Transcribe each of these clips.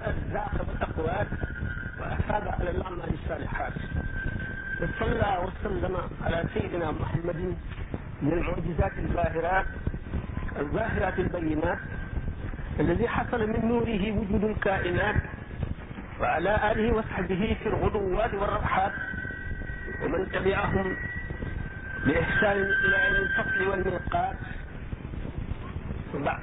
الأرزاق والأقوات وأثاب على الأعمال الصالحات وصلى وسلم على سيدنا محمد من المعجزات الباهرات الظاهرات البينات الذي حصل من نوره وجود الكائنات وعلى آله وصحبه في الغدوات والروحات ومن تبعهم بإحسان إلى يوم الفصل والميقات وبعد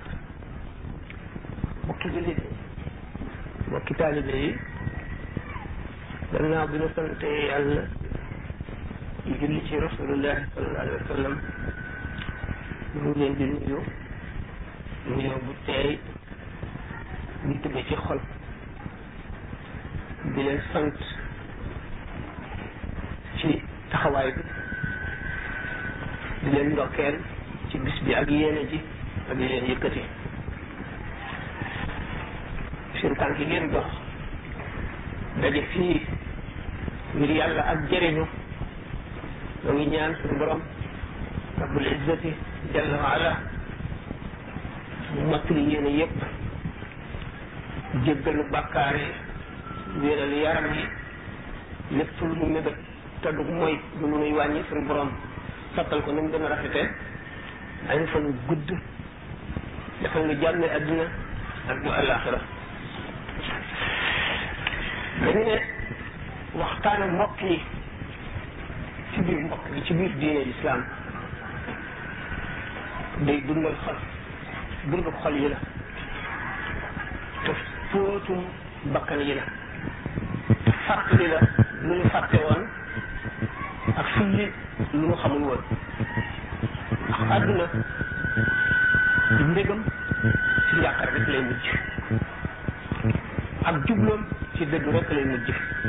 bokki jullit yi bokki taalibe yi gannaaw bi nu sante yàlla julli ci rasulullahi sallallahu alayhi wa sallam ñu ngi leen di nuyu nuyoo bu teey ñu tubbe ci xol di leen sant ci taxawaay bi di leen ndokkeel ci bis bi ak yéene ji ak di leen yëkkati seen tànk yi ngeen dox daje fii ngir yàlla ak jëriñu ñoo ngi ñaan suñu borom rabbul izzati jalla wa ala mu mottali yéene yépp jéggalu bàkkaar yi wéeral yaram yi lépp lu mu mébét te du mooy du lu nuy wàññi suñu borom sottal ko ni mu gën a rafete ay fan gudd defal nga jàmme adduna ak bu àllaaxira dañu ne waxtaane mbokk yi ci biir mbokk yi ci biir diine lislaam day dundal xol dundal xol yi la te fóotum bakkan yi la fàttali la lu ñu fàtte woon ak sulli lu ñu xamul woon ndax àdduna ci mbégam ci njàqar rek lay mujj ak jubloom ci dëgg rek lay mujj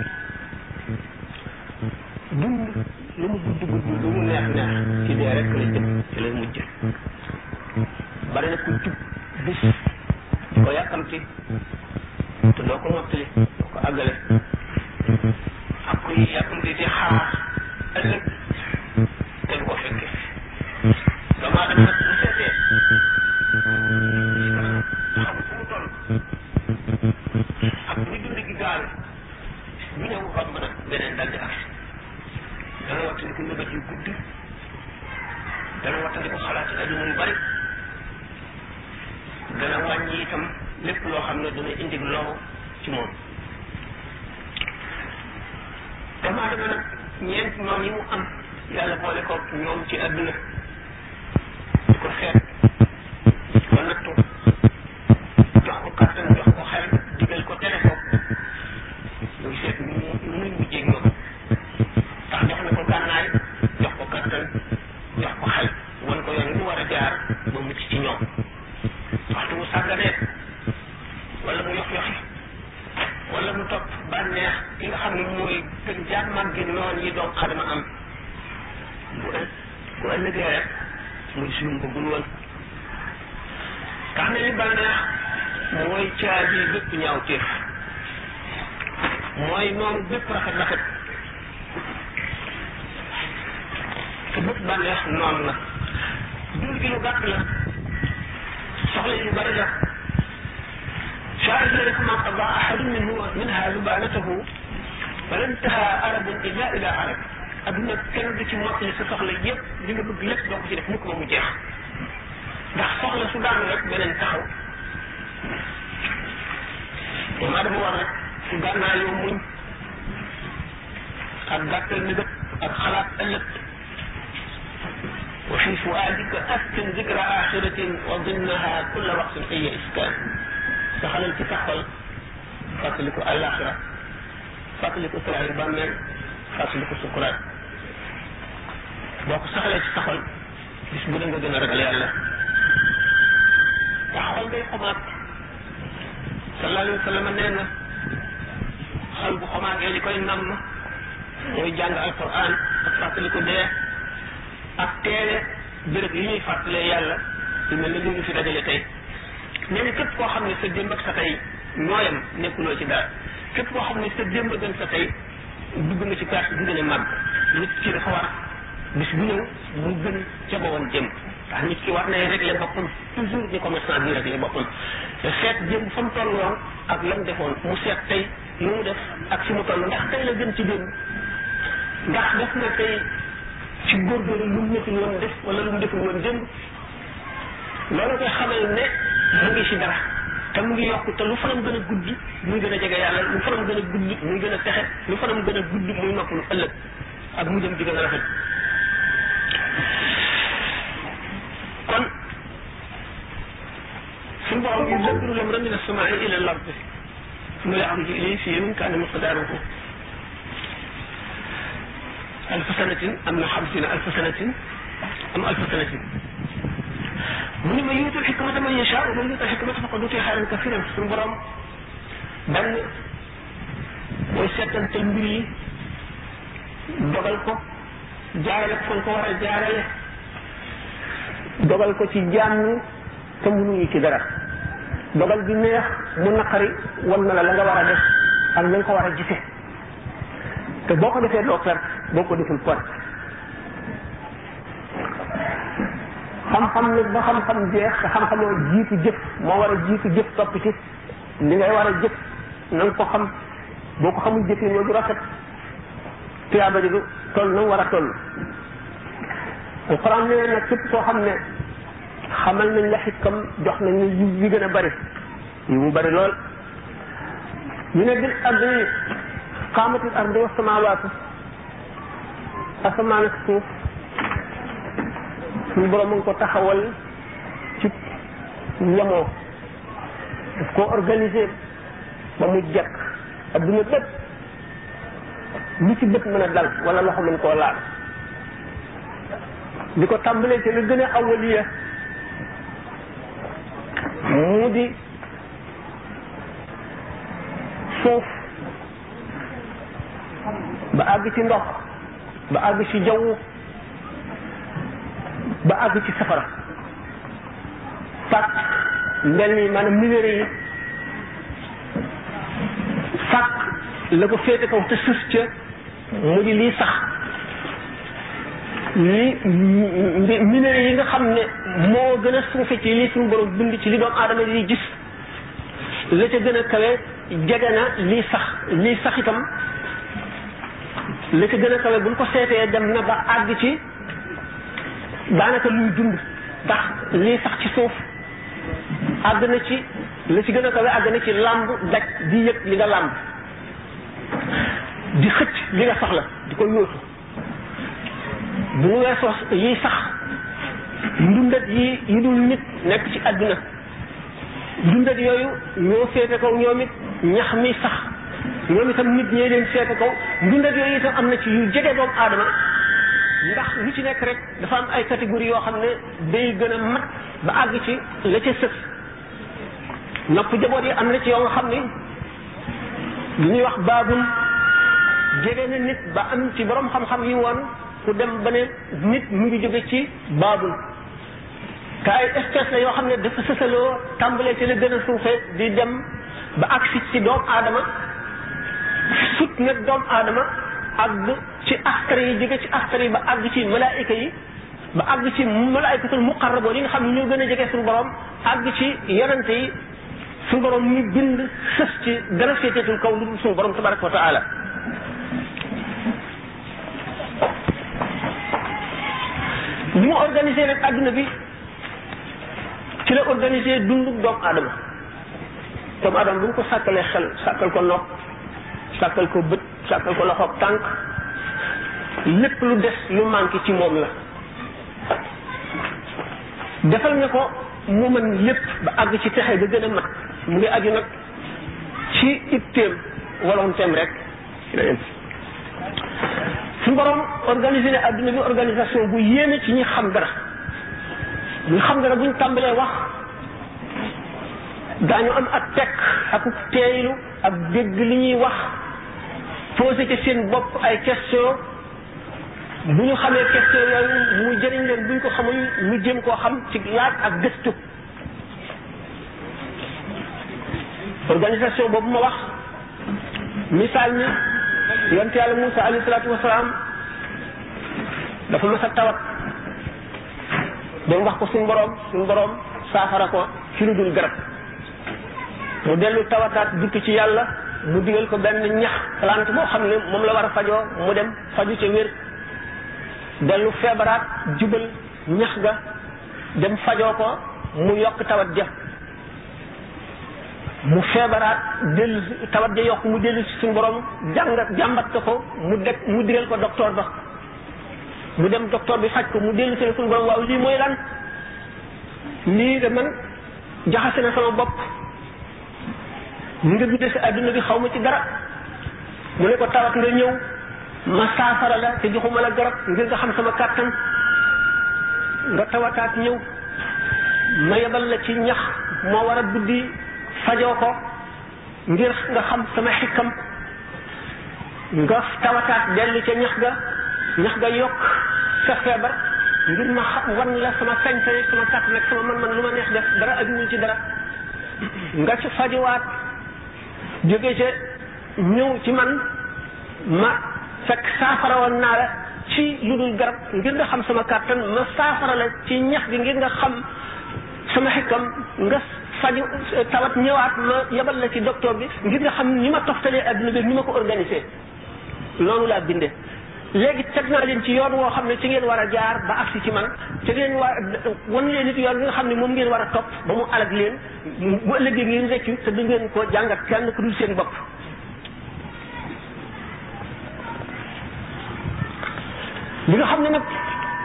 dund lu mu gudd gudd lu mu neex neex ci dee rek lay jëm ci lay mujj bari na ku jub bis ko yàkkamti te doo ko mottali doo ko àggale ak kuy yàkkamti di xaar ëllëg te du ko fekke doomu aadama nag bu seetee xam fu mu toll ak ni dund gi gaal bu ñëw romb nag beneen dal di ak dana wattandi ko nëbët yu gudd dana wattandi ko xalaat yi adduna yu bari dana wàññi itam lépp loo xam ne dana indi loru ci moom doomu aadama nag ñeent noonu yi mu am yàlla boole ko ñoom ci adduna di ko seet di ko nattu jox ko kattan jox ko xel digal ko tere ko muy seet nu mu nu muy mujjee ñoom tax jox na ko gànnaay jox ko kattan jox ko xel wan ko yoon mu war a jaar ba mucc ci ñoom waxtu mu sàgganee wala mu yox yoxi wala mu topp bànneex ki nga xam ne mooy gën jaar màggi noon yi doomu adama am bu ël bu ëllëgee rek muy suñu bëggul woon tax na li bànneex mooy caabi bépp ñaaw téef mooy noonu bépp rafet rafet te bépp bànneex noonu la dund gi lu gàtt la soxla yu bari la شاعر ذلك ما قضى أحد منه منها لبانته فلا انتهى عرب إلا إلى عرب adduna kenn du ci mottali sa soxla yépp li nga bëgg lépp doo ko ci def mukk ba mu jeex ndax soxla su daanu rek beneen taxaw doomu adama war rek su gànnaa yow muñ ak gàttal nëgët ak xalaat ëllëg wa fi fuadika askin zikra axiratin wa dinnaha kulla waqtin ay iskan saxalal ci sa xol fàttaliku àllaaxira fàttaliku siraayu bàmmeel fàttaliku sukuraat boo ko saxalee ci sa xol bis bu ne nga gën a ragal yàlla ndax xol day xomaat sallallahu alayhi wa sallam nee na xol bu xomaatee li koy namm mooy jàng alquran ak fàttaliku dee ak teele béréb yi ñuy fàttalee yàlla yu mel ne li ñu fi dajale tey nee na képp koo xam ne sa démb ak sa tey ñooyam nekkuloo ci dara képp koo xam ne sa démb gën sa tey dugg na ci perte bi gën a màgg nit ki dafa war bis bu ñëw mu gën ca ba woon jëm ndax nit ki war nay régler boppam toujours ni commerçant bi régler boppam te seet jëm fa mu toll woon ak la mu defoon mu seet tey lu mu def ak fi mu toll ndax tey la gën ci démb ndax def na tey ci góorgóorlu lu mu nekkul woon def wala lu mu deful woon démb loolu koy xamal ne mu ngi ci dara te mu ngi yokk te lu fanam gën a gudd muy gën a jege yàlla lu fanam gën a gudd muy gën a texe lu fanam gën a gudd muy noppalu ëllëg ak mu jëm di gën a rafet kon suñu borom yi dëgru lam min as-samaa'i ila al-ard summa ya'ruju ilayhi fi yawmin kaana miqdaaruhu alfa sanatin am na xamsina alfa sanatin am alfa sanatin mu ne ma yuutul xikmata man yashaa wa man yuutul xikmata faqad utiya xayran kasiran suñu borom benn mooy seetantal mbir yi dogal ko jaarale ko fan ko war a jaarale dogal ko ci jàmm te mënuñu ci dara dogal bi neex mu naqari wan na la la nga war a def ak na nga ko war a gise te boo ko defee doo perte boo ko deful perte xam-xam nag ba xam-xam jeex te xam-xamoo jiitu jëf moo war a jiitu jëf topp ci li ngay war a jëf na nga ko xam boo ko xamul jëf yi ñoo du rafet tuyaaba ji du toll na war a toll alquran nee nag képp koo xam ne xamal nañ la xikam jox nañ la yu yi gën a bari yu mu bari lool ñu ne bil ardi qaamatil ardi wa samawaatu asamaan ak suuf suñu borom mu ngi ko taxawal ci yemoo daf koo organiser ba mu jekk adduna bépp lu ci bët mën a dal wala loxo mën koo laal di ko tàmbalee ci la gën a awaliya mu di suuf ba àgg ci ndox ba àgg ci jaww ba àgg ci safara sàkk mbel mi maanaam minéraux yi sàkk la ko féete kaw te sës ca mu di lii sax li minéraux yi nga xam ne moo gën a suufe ci li suñu borom bind ci li doomu aadama yi gis la ca gën a kawe jege na lii sax lii sax itam la ca gën a kawe buñ ko seetee dem na ba àgg ci daanaka luy dund ndax lii sax ci suuf àgg na ci la ci gën a kawe àgg na ci làmb daj di yëg li nga làmb di xëcc li nga soxla di ko yóotu bu ñu weesoo yi sax ndundat yi yi dul nit nekk ci àdduna ndundat yooyu ñoo féete kaw ñoom it ñax mi sax ñoom itam nit ñee leen féete kaw ndundat yooyu itam am na ci yu jege doomu aadama ndax lu ci nekk rek dafa am ay catégorie yoo xam ne day gën a mat ba àgg ci la ca sës nopp jaboot yi am na ci yoo nga xam ne lu ñuy wax baabul jege na nit ba am ci borom xam-xam yi woon ku dem ba ne nit mu ngi jóge ci baabul te ay espèce la yoo xam ne dafa sësaloo tàmbalee ci la gën a suufee di dem ba agsi ci doomu aadama sut nag doomu aadama àgg ci askar yi jóge ci askar yi ba àgg ci malaayika yi ba àgg ci malaayikatul muqarraboon yi nga xam ne ñoo gën a jege suñu borom àgg ci yonante yi suñu borom ñu bind sës ci gën a féeteetul kaw lu dul suñu borom tabaraka wa taala li mu organisé nag adduna bi ci la organisé dundu doomu aadama doomu aadama bu ñu ko sàkkalee xel sàkkal ko nopp sàkkal ko bët sàkkal ko loxoog tànk lépp lu des lu manqué ci moom la defal nga ko mu mën lépp ba àgg ci texe ga gën a mat mu ngi aju nag ci itteem volontéem rek ci la yem suñu borom organisé ne adduna bi organisation bu yéeme ci ñi xam dara ñi xam dara buñ tàmbalee wax daañu am ak tekk ak teeylu ak dégg li ñuy wax posé ci seen bopp ay question bu ñu xamee question yooyu mu jëriñ leen buñ ko xamul ñu jëm koo xam ci laaj ak gëstu organisation boobu ma wax misaal mi yonte yàlla Moussa alayhi salaatu wasalaam dafa mas a tawat dem wax ko suñu borom suñu borom saafara ko ci lu dul garab mu dellu tawataat dikk ci yàlla mu digal ko benn ñax plante boo xam ne moom la war a fajoo mu dem faju ca wér dellu feebaraat jubal ñax ga dem fajoo ko mu yokk tawat ja mu feebaraat dellu tawat ja yokk mu dellu ci suñu borom jàngat jàmbat ko mu deg mu digal ko docteur ba mu dem docteur bi faj ko mu dellu si ne suñu borom waaw lii mooy lan lii de man jaxase na sama bopp nga bindee si adduna bi xaw ma ci dara mu ne ko tawat nga ñëw ma saafara la te joxuma la garab ngir nga xam sama kàttan nga tawataat ñëw ma yebal la ci ñax moo war a buddi fajoo ko ngir nga xam sama xikkam nga tawataat dellu ca ñax ga ñax ga yokk sa feebar ngir ma xam wan la sama sañ-sañ ak sama kàttan ak sama man-man lu ma neex def dara ajuwul ci dara nga ci fajuwaat jóge ca ñëw ci man ma fekk saafara woon naa la ci lu dul garab ngir nga xam sama kàttan ma saafara la ci ñax gi ngir nga xam sama xikkam nga faju tawat ñëwaat ma yebal la ci docteur bi ngir nga xam ni ma toftalee adduna bi ni ma ko organisé loolu laa bindee léegi teg naa leen ci yoon woo xam ne ci ngeen war a jaar ba agsi ci man ci ngeen war wan leen nit yoon bi nga xam ne moom ngeen war a topp ba mu alag leen bu ëllëgee ngeen reccu te du ngeen ko jàngat kenn ku dul seen bopp li nga xam ne nag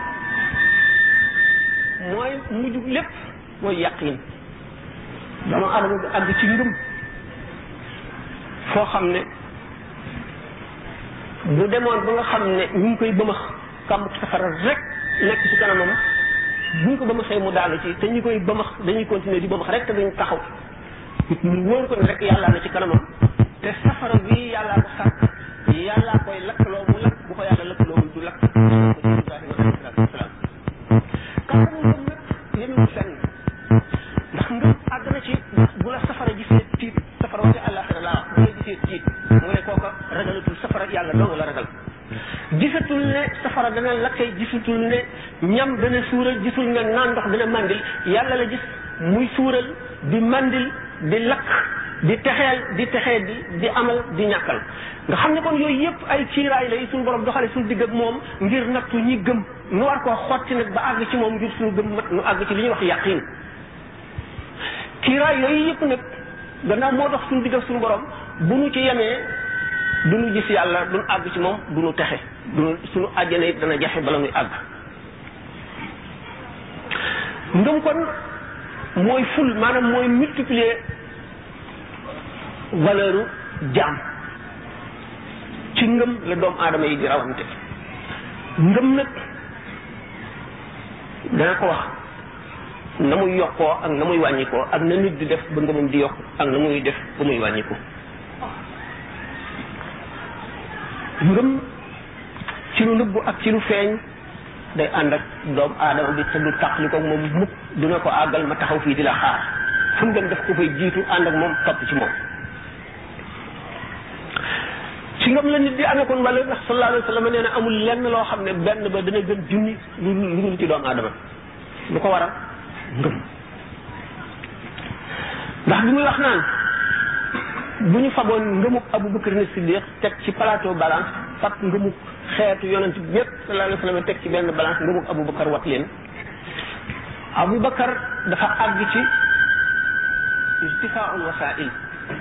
mooy mujjug lépp mooy yàqin dama adama bi àgg ci ngëm foo xam ne bu demoon ba nga xam ne ñu ngi koy bëmax kàmb safara rek nekk ci kanamam buñ ko bëmaxee mu daanu ci te ñu koy bëmax dañuy continuer di bëmax rek te dañ taxaw mu wóor ko ne rek yàllaa na ci kanamam te safara bi yàllaa ko sàkk yàllaa koy lakkaloo mu lakk bu ko yàlla lakkaloo du lakk ibrahima alayhi salaatu wasalaam kàmbu ngëm nag yemewul fenn ndax ngëm àgg na ci bu la safara gisee tiit safara wa ca àllaaxira laa bu la gisee tiit mu ne kooka ragalatul safara yàlla dong la ragal gisatul ne safara dana lakkay gisatul ne ñam dana suural gisul ne naan ndox dana mandil yàlla la gis muy suural di mandil di lakk di texeel di texee di di amal di ñàkkal nga xam ne kon yooyu yëpp ay kiiraay lay suñu borom doxale suñu digg ak moom ngir nattu ñi gëm nu war koo xotti nag ba àgg ci moom ngir suñu gëm mat nu àgg ci li ñuy wax yàqin kiiraay yooyu yëpp nag gannaaw moo dox suñu digg ak suñu borom bu nu ci yemee du nu gis yàlla du nu àgg ci moom du nu texe du nu suñu àjjana it dana jafe bala nuy àgg ngëm kon mooy ful maanaam mooy multiplier valeur jaam ci ngëm la doomu aadama yi di rawante ngëm nag dana ko wax na muy yokkoo ak na muy wàññikoo ak na nit di def ba ngëmam di yokk ak na muy def ba muy wàññiku ngëm ci lu nëbbu ak ci lu feeñ day ànd ak doomu aadama bi te du tàqli ko moom mukk dina ko àggal ma taxaw fii di la xaar fu mu dem def ko fay jiitu ànd ak moom topp ci moom ci ngëm la nit di amee kon wala ndax sallallahu alayhi wa sallam nee na amul lenn loo xam ne benn ba dana gën junni lu lu dul ci doomu aadama lu ko waral ngëm ndax bi muy wax naan bu ñu faboon ngëmuk Abu Bakar ne Siddiq teg ci plateau balance fab ngëmuk xeetu yonent bi yépp sallallahu alayhi wa sallam teg ci benn balance ngëmuk Abu Bakar wat leen Abu Bakar dafa àgg ci irtifaaul wasail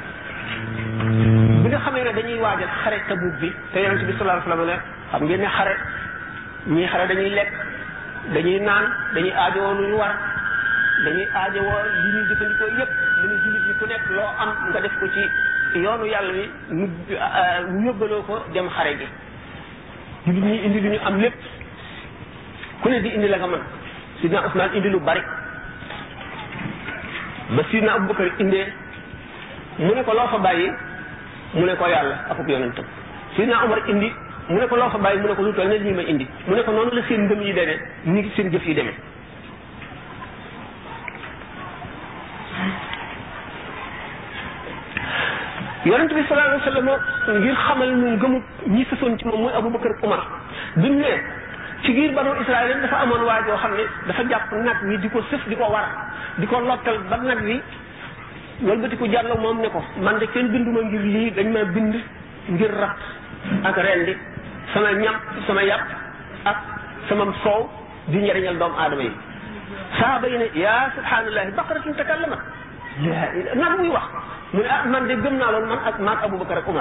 bi nga xamee ne dañuy waajal xare Tabuk bi te yonent bi sallallahu alayhi wa sallam ne xam ngeen ne xare ñii xare dañuy lekk dañuy naan dañuy aajowoo lu ñu war dañuy aajowoo li ñuy jëfandikoo yépp lu ñu jullit yi ku nekk loo am nga def ko ci yoonu yàlla wi mu mu yóbbaloo ko dem xare gi jullit ñi indi lu ñu am lépp ku ne di indi la nga mën sidna Usmaan indi lu bari ba sidna Abubakar indee mu ne ko loo fa bàyyi mu ne ko yàlla akub yonentam sidna Umar indi mu ne ko loo fa bàyyi mu ne ko lu toll ne lii ma indi mu ne ko noonu la seen ngëm yi demee ni ngi seen jëf yi demee yonent bi sallallahu alayhi wa sallam ngir xamal ñu ngëmu ñi sësoon ci moom muy Abubakar ak Umar bi mu ne ci biir banu Israël dafa amoon waa joo xam ne dafa jàpp nag wi di ko sëf di ko war di ko lottal ba nag wi wëlbati ko jàll moom ne ko man de kenn binduma ngir lii dañ ma bind ngir rat ak rendi sama ñam sama yàpp ak sama soow di njëriñal doomu aadama yi saaba yi ne yaa subhanallahi baqaratun takallamat nag muy wax mu ne ah man de gëm naa loolu man ak maag Abubakar ak Umar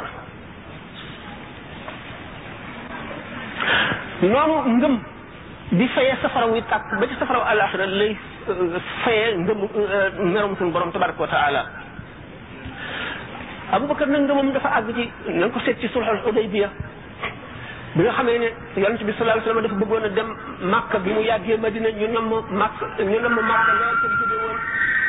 noonu ngëm di fayee safara wi tàkk ba ci safara wu àllaaxira lay fayee ngëm merom suñu borom tabaraka wa taala Abubakar nag ngëmam dafa àgg ci na nga ko seet ci sulhul Hudaybiya bi nga xamee ne yonent bi sallallahu alayhi wasallam dafa bëggoon a dem Makka bi mu yàggee Madina ñu nam Makka ñu nam Makka lool te jóge woon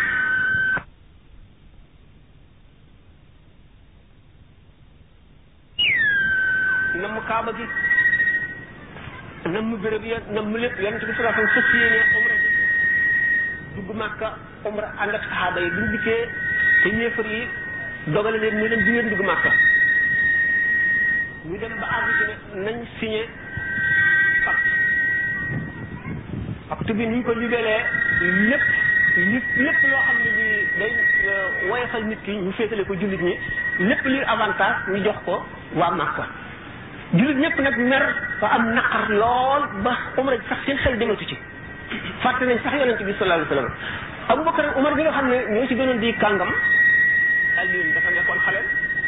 nam Kaaba gi nam béréb ya nam lépp yonent bi sallallahu alayhi wasallam fas yéene umra dugg Makka umra ànd ak saxaaba yi bi ñu dikkee te ñeefar yi dogale leen ñu leen di ngeen dugg Makka ñu dem ba àgg ci ne nañ signé pacte pacte bi ni ñu ko libelee lépp lépp lépp loo xam ne bi day woyofal nit ki ñu féetale ko jullit ñi lépp li avantage ñu jox ko waa Makka jullit ñëpp nag mer ba am naqar lool ba umra sax seen xel dematu ci fàtte nañ sax yonente bi sallallahu alayhi wasallam Abubakar Umar bi nga xam ne ñoo ci gënoon di kàngam Alioune dafa nekkoon xale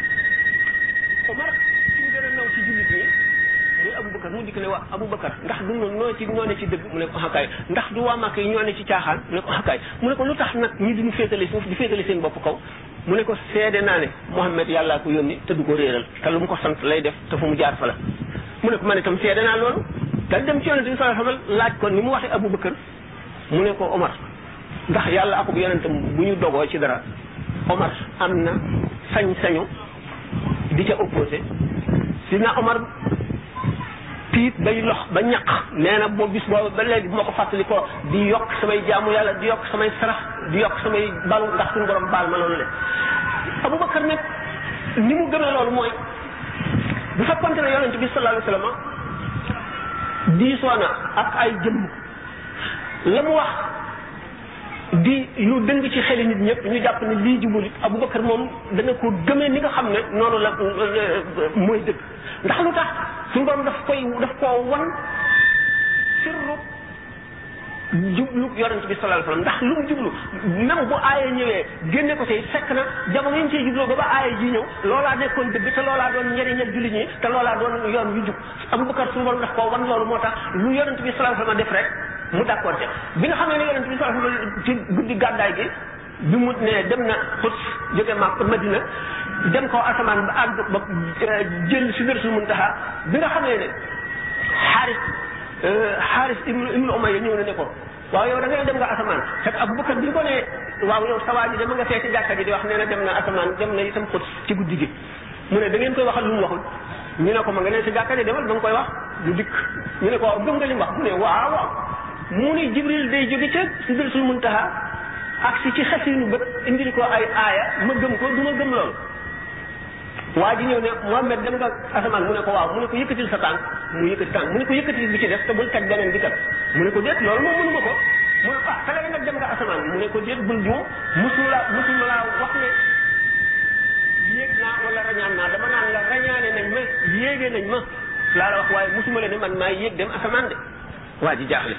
Umar ci mu gën a naw ci jullit ñi muy Abubakar mu dikk ne waa Abubakar ndax du noonu noo ci ñoo ne ci dëgg mu ne ko xakaay ndax du waa Màkka yi ñoo ne ci caaxaan mu ne ko xakaay mu ne ko lu tax nag ñi duñu féetale suuf di féetale seen bopp kaw mu ne ko seede naa ne Muhammad yàllaa ko yónni te du ko réeral te lu mu ko sant lay def te fu mu jaar fa la mu ne ko man itam seede naa loolu dal dem ci yonente bi sallallahu alayhi wasallam laaj ko ni mu waxee Abubakar mu ne ko Omar ndax yàlla akub yonentam bu ñu dogoo ci dara Omar am na sañ-sañu di ca opposé si na Omar tiit bay lox ba ñaq nee na boo bis boobu ba léegi bu ma ko fàttali ko di yokk samay jaamu yàlla di yokk samay sarax di yokk samay balu ndax suñu borom baal ma loolu le Abubakar nag ni mu gëmee loolu mooy bu fekkonte ne yonente bi sallallahu alayhi wasallam diisoo na ak ay jëmm la mu wax di lu dëng ci xeli nit ñëpp ñu jàpp ne lii jubul it Abubakar moom dana ko gëmee ni nga xam ne noonu la mooy dëgg ndax lu tax suñu borom daf koy daf koo wan sirru jublu yonent bi sallallahu alayhi wasallam ndax lu mu jublu même bu aaya ñëwee génne ko tey fekk na jamono yi ñu ciy jubloo ba ba aaya ji ñëw loolaa nekkoon dëgg te loolaa doon njëriñal jullit ñi te loolaa doon yoon yu jub Abubakar suñu borom daf koo wan loolu moo tax lu yonent bi sallallahu alayhi wasallam def rek mu d'accord te bi nga xamee ne yonent bi sallallahu alayhi wasallam ci guddi gàddaay gi bi mu ne dem na xut jóge ma Madina dem ko asamaan ba àgg ba jël si Sidratul Muntaha bi nga xamee ne xaaris xaaris ibnu ibnu Umayya ñëw na ne ko waaw yow da ngay dem nga asamaan fekk Abubakar bi ko ne waaw yow sa waa ji dama nga fee ci jàkka ji di wax nee na dem na asamaan dem na itam xut ci guddi gi mu ne da ngeen koy waxal lu mu waxul ñu ne ko ma nga ne si jàkka ji demal ba nga koy wax du dikk ñu ne ko waaw gëm nga li mu wax mu ne waaw waaw mu ni Jibril day jóge ca Sidratul Muntaha ak si ci xasinu bët indil ko ay aaya ma gëm ko du ma gëm loolu waa ji ñëw ne Muhammad dem nga asamaan mu ne ko waaw mu ne ko yëkkatil sa tànk mu yëkkati tànk mu ne ko yëkkatil bi ci def te bul teg beneen bi kat mu ne ko déet loolu moom mënu ma ko mu ne ko ah te léegi nag dem nga asamaan mu ne ko déet bul juum musula musula laa wax ne yéeg naa wala rañaan naa dama naan la rañaane nañ ma yéegee nañ ma laa la wax waaye musuma la ne man maa yéeg dem asamaan de waa ji jaaxle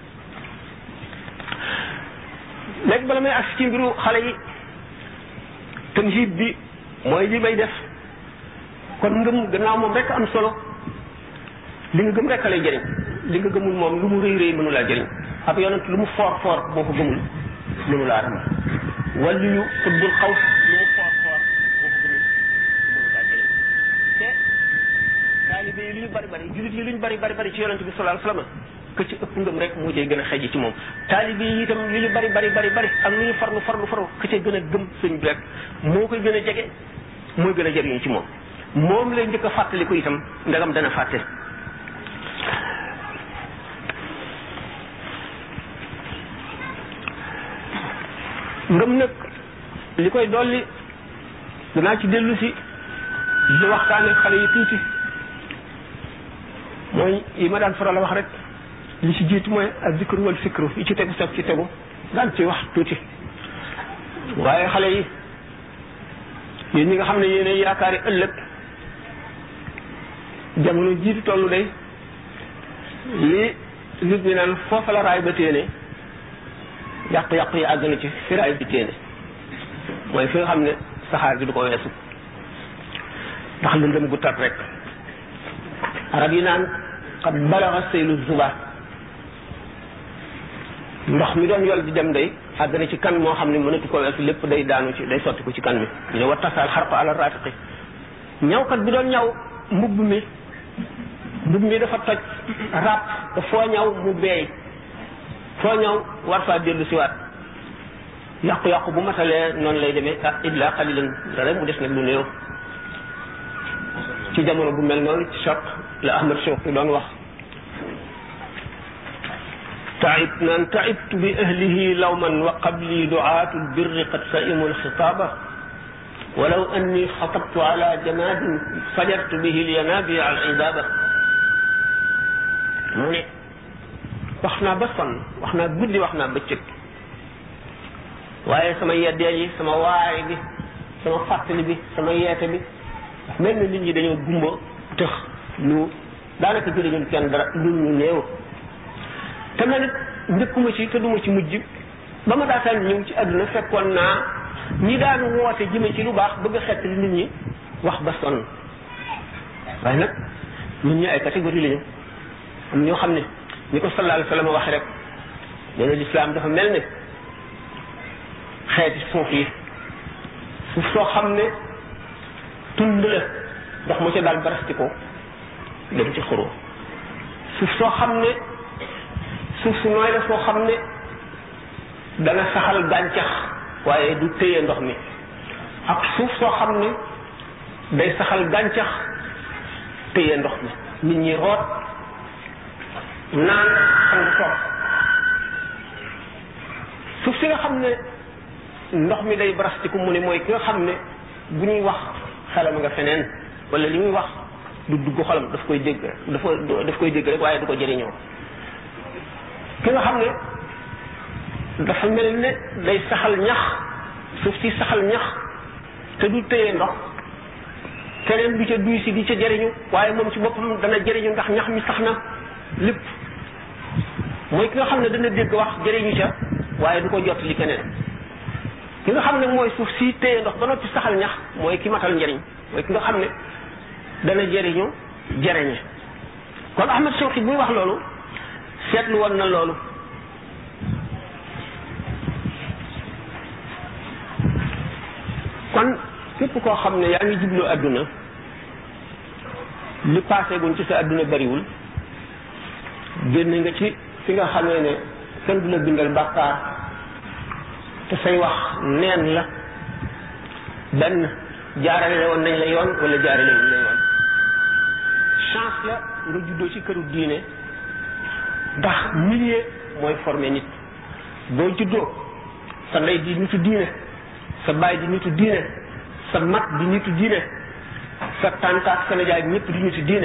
léegi bala may agsi ci mbiru xale yi tamhid bi mooy li may def kon ngëm gannaaw moom rek am solo li nga gëm rek lay jëriñ li nga gëmul moom lu mu rëy rëy mënu laa jëriñ ab yonent lu mu foor foor boo ko gëmul mënu laa ram wàllu yu xutbul xaw lu mu foor foor boo ko gëmul mënu laa jëriñ te taalibe yi lu ñu bari bari julit yi lu ñu bari bari bari ci yonent bi sallallahu alayhi wasallam que ci ëpp ngëm rek moo cay gën a xëj ci moom taalibe yi itam li ñu bari bari bari bari ak lu ñu farlu farlu farlu que ca gën a gëm sëñ bi rek moo koy gën a jege mooy gën a jëriñu ci moom moom lay njëkk a fàttali ko itam ndagam dana fàtte ngëm nag li koy dolli danaa ci dellu si di waxtaane xale yi tuuti mooy yi ma daan faral a wax rek li ci jiitu mooy ak zikru wal fikru yi ci tegu sag ci tegu daan ci wax tuuti waaye xale yi yéen ñi nga xam ne yéenay yaakaari ëllëg jamono jiitu tollu day li nit ñi naan foofa la raay ba téene yàqu-yàqu yi àgg na ci fi raay bi téene mooy fi nga xam ne saxaar gi du ko weesu ndax lëndëm gu tat rek arab yi naan xat balaxa seylu zuba ndox mi doon yol di dem day àgg na ci kan moo xam ne mënatu ko weesu lépp day daanu ci day sotti ko ci kan mi ñu ne wa tasaal xarqa ala ratiqi ñawkat bi doon ñaw mbubb mi mbubb mi dafa toj ràpp te foo ñaw mu beey foo ñaw war faa dellu siwaat yàqu-yàqu bu matalee noonu lay demee ah illa xalilan dara mu des nag lu néew ci jamono bu mel noonu ci choc la Ahmad Shawqi doon wax taib naan taibtu bi ahlihi lawman wa qabli duaatu lbirri qad saimu lxitaaba walaw anni xatabtu ala jamadin fajartu bihi lyanabi al idaba mu ne wax naa ba sonn wax naa guddi wax naa bëccëg waaye sama yeddee yi sama waay bi sama fàttali bi sama yeete bi mel na nit ñi dañoo gumba tëx lu daanaka jëriñul kenn dara lu ñu néew te man it njëkkuma ci te duma ci mujj ba ma daataan ñëw ci àdduna fekkoon naa ñi daan woote jëme ci lu baax bëgg a xett li nit ñi wax ba sonn waaye nag nit ñi ay catégorie lañu am ñoo xam ne ni ko sallallahu alayhi wa sallam waxe rek nee na lislaam dafa mel ne xeeti suuf yi suuf soo xam ne tund la ndox mu ca daal barasti ko dem ci xuroo suuf soo xam ne suuf su nooy la soo xam ne dana saxal gàncax waaye du téye ndox mi ak suuf soo xam ne day saxal gàncax téye ndox mi nit ñi root naan xam toog suuf si nga xam ne ndox mi day barastiku mu ne mooy ki nga xam ne bu ñuy wax xelam nga feneen wala li muy wax du dugg xolam daf koy dégg dafa daf koy dégg rek waaye du ko jëriñoo ki nga xam ne dafa mel ne day saxal ñax suuf si saxal ñax te du téye ndox keneen du ca duy si di ca jëriñu waaye moom ci boppam dana jëriñu ndax ñax mi sax na lépp mooy ki nga xam ne dana dégg wax jëriñu ca waaye du ko jot li keneen ki nga xam ne mooy suuf si téye ndox ba noppi saxal ñax mooy ki matal njëriñ mooy ki nga xam ne dana jëriñu jëriñe kon Ahmad Shawqi buy wax loolu seetlu woon na loolu kon képp koo xam ne yaa ngi jublu àdduna li passé guñ ci sa àdduna bariwul génn nga ci fi nga xamee ne kenn du la bindal bàkkaar te say wax neen la benn jaarale woon nañ la yoon wala jaarale wuñ la yoon chance la nga juddoo ci këru diine ndax milieu mooy formé nit boo juddoo sa ndey di nitu diine sa baay di nitu diine sa mag di nitu diine sa tante ak sa nijaay ñëpp di nitu diine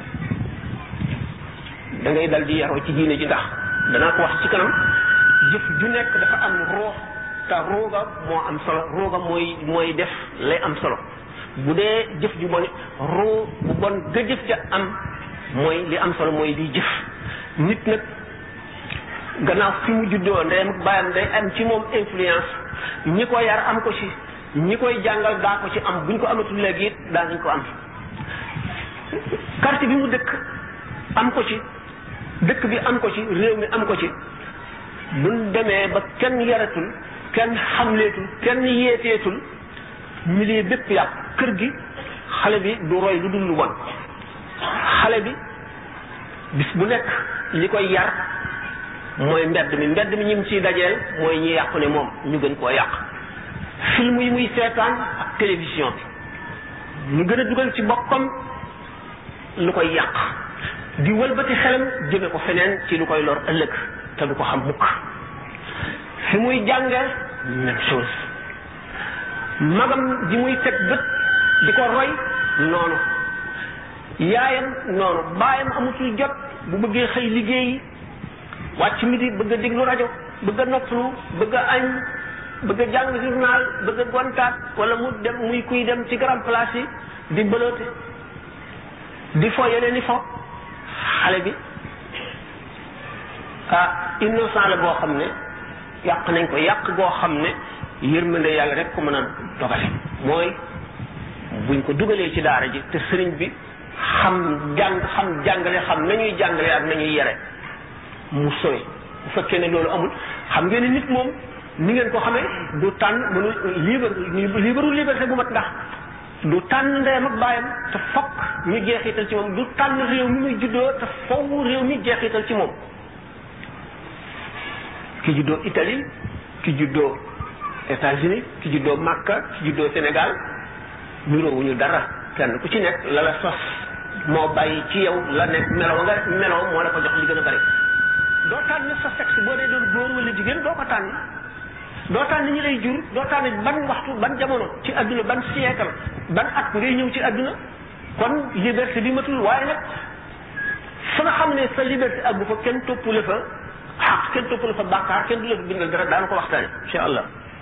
da ngay dal di yaroo ci diine ji ndax danaa ko wax ci kanam jëf ju nekk dafa am roox te rooga moo am solo rooga mooy mooy def lay am solo bu dee jëf ju bon roo bu bon ga jëf ca am mooy li am solo mooy di jëf nit nag gannaaw fi mu juddoo ndeyam ak baayam day am ci moom influence ñi ko yar am ko ci ñi koy jàngal daa ko ci am buñ ko amatul léegi it daa nañ ko am quartier bi mu dëkk am ko ci dëkk bi am ko ci réew mi am ko ci buñ demee ba kenn yaratul kenn xamleetul kenn yeeteetul milieu bépp yàq kër gi xale bi du roy lu dul lu bon xale bi bis bu nekk li koy yar mooy mbedd mi mbedd mi ñim ciy dajeel mooy ñi yàqu ne moom ñu gën koo yàq film yi muy seetaan ak télévision bi ñu gën a dugal ci boppam lu koy yàq di wëlbati xelam jëme ko feneen ci lu koy lor ëllëg te du ko xam mukk fi muy jànge même chose magam ji muy teg bët di ko roy noonu yaayam noonu baayam amutul jot bu bëggee xëy liggéey wàcc midi bëgg a déglu rajo bëgg a noppalu bëgg a añ bëgg a jàng journal bëgg a gontaat wala mu dem muy kuy dem ci grand place yi di bëloote di fo yeneen i fo xale bi ah innocent la boo xam ne yàq nañ ko yàq goo xam ne yërmande yàlla rek ko mën a dogale mooy buñ ko dugalee ci daara ji te sëriñ bi xam jàng xam jàngale xam nañuy jàngale ak nañuy yere mu sowe bu fekkee ne loolu amul xam ngeen ne nit moom ni ngeen ko xamee du tànn mënu libre libreul liberté bu mat ndax du tànn ndeyam ak baayam te fokk ñu jeexital ci moom du tànn réew mi muy juddoo te foofu réew mi jeexital ci moom ki juddoo Italie ki juddoo États-Unis ki juddoo Makka ki juddoo Sénégal niroowuñu dara kenn ku ci nekk la la sos moo bàyyi ci yow la nekk meloo nga meloo moo la ko jox li gën a bari doo tànn sa sexe boo dee doon góor wala jigéen doo ko tànn doo tànn ñi lay jur doo tànn ban waxtu ban jamono ci adduna ban siècle ban at ngay ñëw ci adduna kon liberté bi matul waaye nag fa nga xam ne sa liberté ak bu fa kenn toppule fa xaq kenn toppule fa bàkkaar kenn du la fa bindal dara daana ko waxtaane incha allah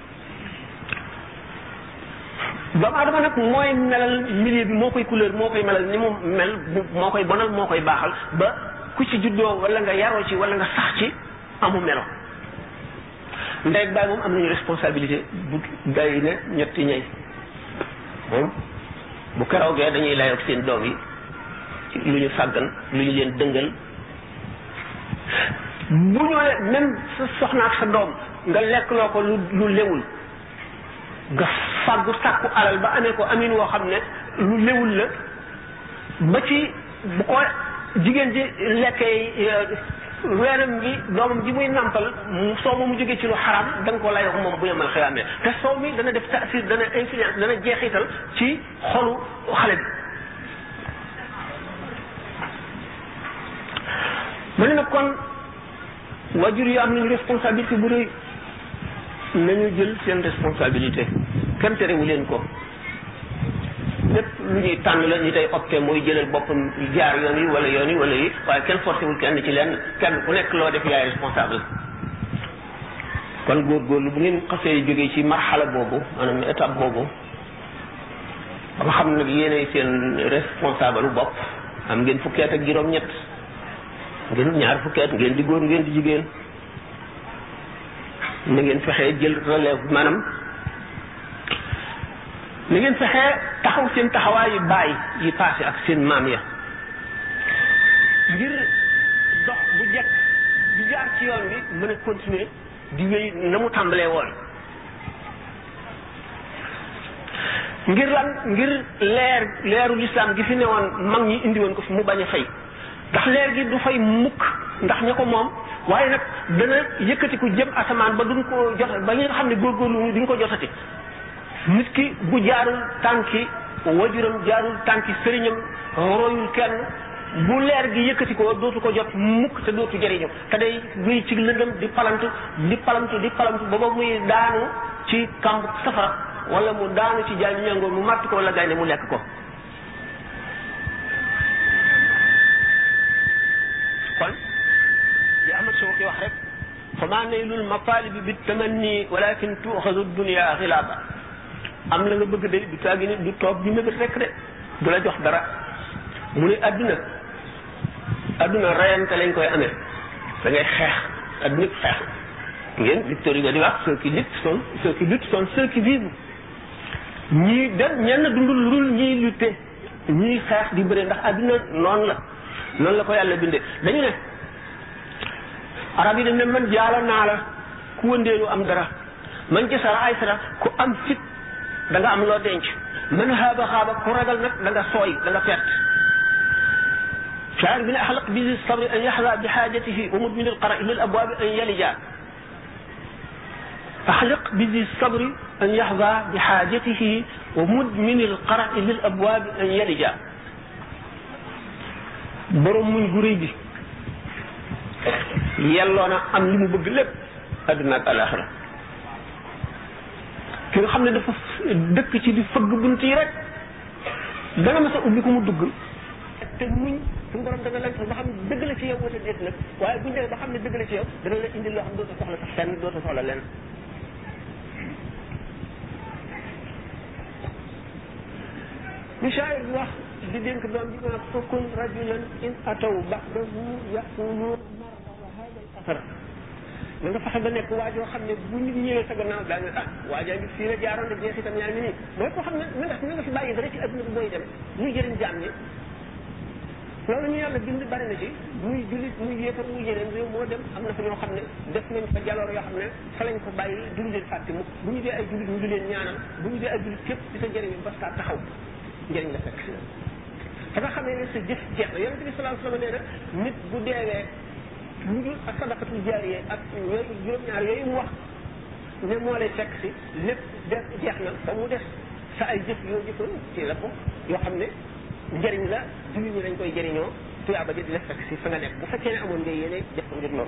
doomu adama nag mooy melal milieu bi moo koy couleur moo koy melal ni mu mel moo koy bonal moo koy baaxal ba ku ci juddoo wala nga yaroo ci wala nga sax ci amu melo ndey ak baay moom am nañu responsabilité bu day ne ñetti ñey moom bu keroogee dañuy layoog seen doom yi ci lu ñu sàggan lu ñu leen dëngal bu ñëwee même sa soxna ak sa doom nga lekk loo ko lu lu lewul nga fàggu sàkku alal ba amee ko amin woo xam ne lu lewul la ba ci bu ko jigéen ji lekkee weenam bi doomam ji muy nampal soow ma mu jógee ci lu xaram da nga ko layoo moom bu yemal xiyaamee te soow mi dana def taasir dana influence dana jeexital ci xolu xale bi ma ne nag kon wajur yi am nañu responsabilité bu rëy nañu jël seen responsabilité kenn terewu leen ko lépp lu ñuy tànn la ñu tey opté mooy jëlal boppam jaar yoon yi wala yoon yi wala yi waaye kenn forcé wul kenn ci leen kenn ku nekk loo def yaay responsable kon góorgóorlu bu ngeen xasee jógee ci marxala boobu maanaam étape boobu ba nga xam nag yéenay seen responsable bopp am ngeen fukkeet ak juróom-ñett ngeen ñaar fukkeet ngeen di góor ngeen di jigéen na ngeen fexee jël relève maanaam na ngeen fexee taxaw seen taxawaayu baay yi passé ak seen maam ya ngir dox bu jekk di jaar ci yoon bi mën a continuer di wéy na mu tàmbalee woon ngir lan ngir leer leeru lislaam gi fi newoon mag ñi indi woon ko fi mu bañ a fay ndax leer gi du fay mukk ndax ña ko moom waaye nag dana yëkkati ku jëm asamaan ba duñ ko jot ba ñi nga xam ne góorgóorlu duñ ko jotati nit ki bu jaarul tànki wajuram jaarul tànki sëriñam royul kenn bu leer gi yëkkati ko dootu ko jot mukk te dootu jëriñu te day muy ci lëndëm di palantu di palantu di palantu ba ba muy daanu ci kamb safara wala mu daanu ci jaay ñangoor mu màtt ko wala gaynde mu lekk ko kon li Ahmad Shawqi wax rek fa maa naylul matalibi bi tamanni walakin tuuxadu dunia xilaaba am la nga bëgg de du taagi ni du toog di mébét rek de du la jox dara mu ne adduna adduna rayante lañ koy amee da ngay xeex adduna xeex ngeen Victor Hugo di wax ceux qui luttent sont ceux qui luttent sont ceux qui vivent ñii dem ñenn dundul lu dul ñiy lutte ñiy xeex di bëre ndax adduna noonu la noonu la ko yàlla bindee dañu ne arab yi dañ ne man jaala naa la ku wëndeelu am dara man jasara ay sara ku am fit da nga am loo denc man xaaba xaaba ku ragal nag da nga sooy da nga perte شاعر بن أحلق بذي الصبر أن يحظى بحاجته ومدمن القرأ للأبواب أن يلجا أحلق بذي الصبر أن يحظى بحاجته ومدمن القرأ للأبواب أن يلجا borom muñ gu rëy bi yelloo na am li mu bëgg lépp àdduna ak alaxira ki nga xam ne dafa dëkk ci di fëgg bunt yi rek dana ma sa ubbi ko mu dugg te muñ suñu borom dana la ba xam dëgg la ci yow wala déet nag waaye buñu demee ba xam ne dëgg la ci yow dana la indi loo xam dootoo soxla sax fenn dootoo soxla lenn li shaayir bi wax di dénk doom bi ma fakun rajulan in ataw ba'dahu yaqulun marra wa hada al athar na nga fexe ba nekk waa joo xam ne bu nit ñëwee sa gannaaw daa nga ah waajaa ngi fii la jaaroon de jeexitam yaa ngi nii mooy koo xam ne na nga na nga fi bàyyi dara ci adduna bi mooy dem muy jëriñ jaam ñi loolu ñu yàlla bind bari na ci muy jullit muy yéefar muy yeneen réew moo dem am na fa ñoo xam ne def nañ fa jaloor yoo xam ne fa lañ ko bàyyi duñu leen fàtte mukk bu ñu dee ay jullit ñu di leen ñaanal bu ñu dee ay jullit képp ci sa njëriñ ba saa taxaw njëriñ la fekk si la fa nga xamee ne sa jëf jeex na yonente bi sallallahu alayhi wasallam nee na nit bu deewee lu dul ak sadaqatul jaariye ak yooyu juróom-ñaar yooyu mu wax ne moo lay fekk si lépp de jeex na ba mu def sa ay jëf yoo jëfoon ci la ko yoo xam ne njëriñ la jullit ñi dañ koy jëriñoo tuyaaba ji di la fekk si fa nga nekk bu fekkee ne amoon nga yéene def ko ngir loolu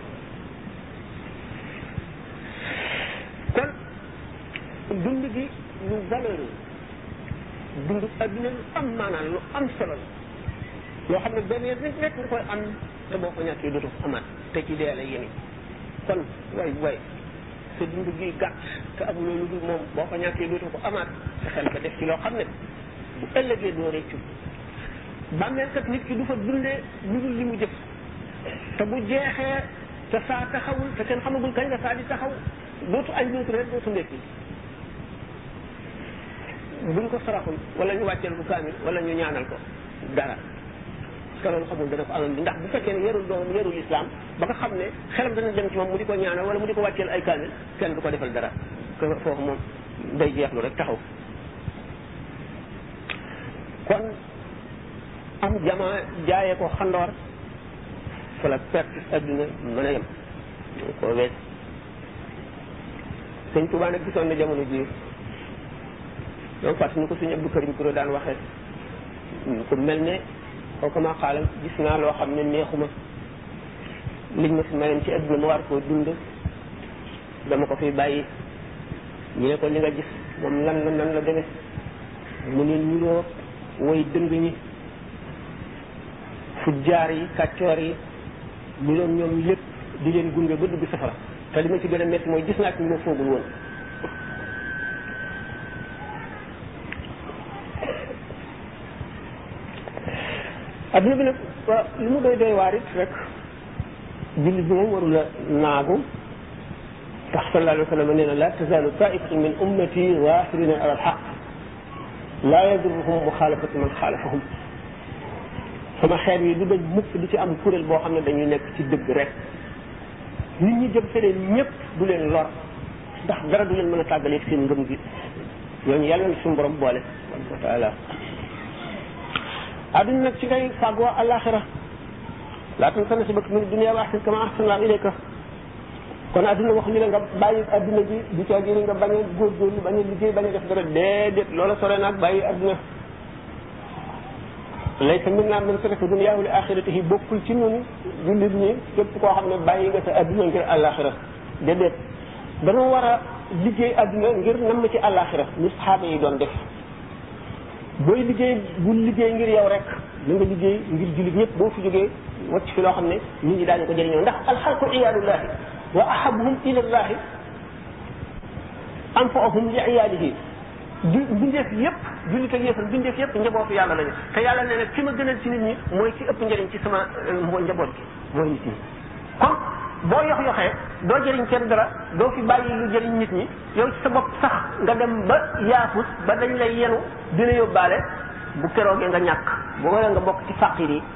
kon dund gi lu valeur dund adduna lu am maanaam lu am solo la loo xam ne benn yoon rek rek nga koy am te boo ko ñàkkee dootu amaat te ci dee la yéene kon way way sa dund gi gàtt te amuloo lu dul moom boo ko ñàkkee dootu ko amaat sa xel nga def ci loo xam ne bu ëllëgee doo réccu bàmmeel kat nit ki du fa dundee lu dul li mu jëf te bu jeexee te saa taxawul te kenn xamagul kañ la saa di taxaw dootu añ dootu reer dootu ndekki buñ ko saraxul wala ñu wàcceel ko kaamil wala ñu ñaanal ko dara te loolu xamul dana ko amal bi ndax bu fekkee ne yarul doomam yarul islam ba nga xam ne xelam dana dem ci moom mu di ko ñaanal wala mu di ko wàcceel ay kaamil kenn du ko defal dara que foofu moom day jeexlu rek taxaw kon am jama jaayee ko xandoor fa la perte adduna mën a yem koo wees sëñ Tuubaa nag gisoon na jamono ji donc fàttali ni ko suñu Abdou Karim Kuro daan waxee ku mel ne kooku ma xaalam gis naa loo xam ne neexuma liñ ma fi mayoon ci adduna ma war koo dund dama ko fi bàyyi ñu ne ko li nga gis moom lan la nan la demee mu ne niroo woy dëng ñi fujjaar yi kàccoor yi ñu doon ñoom lépp di leen gunge ba dugg safara te li ma ci gën a métti mooy gis naa ci ñu ma foogul woon adduna bi nag li mu doy doy waar it rek jullit bi moom warula naagu tax sallallahu alayhi wa sallam nee na la tazalu taifatun min ummati zahirina ala alxaq la yadurruhum muxaalafatu man xaalafahum sama xeet yi du daj mukk di ci am kuréel boo xam ne dañuy nekk ci dëgg rek nit ñi jëm feneen ñëpp du leen lor ndax dara du leen mën a tàggaleeg seen ngëm gi ñooñu yàlla na suñu borom boole subhanahu wa taala adduna nag ci ngay fàggoo alaxira laa tansa nasibaka min dunia wa ahsin kama ahsana ilayka kon adduna waxuñu la nga bàyyi adduna ji di caa jëri nga bañ a góorgóorlu bañ a liggéey bañ a def dara déedéet loola sore naag bàyyi adduna laysa minna man taraka duniyaahu li axiratihi bokkul ci ñun jullit ñi képp koo xam ne bàyyi nga sa adduna ngir alaxira déedéet dañoo war a liggéey adduna ngir namm ci alaxira ni saxaaba yi doon def booy liggéey bu liggéey ngir yow rek na nga liggéey ngir jullit ñëpp boo fi jógee wacc fi loo xam ne nit ñi daañu ko jëriñoo ndax alxalqu iyaalullahi wa ahabuhum ila llahi anfaahum li iyaalihi du bindeef yëpp jullit ak yëpp bindeef yëpp njabootu yàlla lañu te yàlla nee na ki ma gënal ci nit ñi mooy ki ëpp njëriñ ci sama njaboot gi mooy nit ñi kon boo yox yoxee doo jëriñ kenn dara doo fi bàyyi lu jëriñ nit ñi yow ci sa bopp sax nga dem ba yaafus ba dañ lay yenu dina yóbbaale bu keroogee nga ñàkk bu wala nga bokk ci faqir yi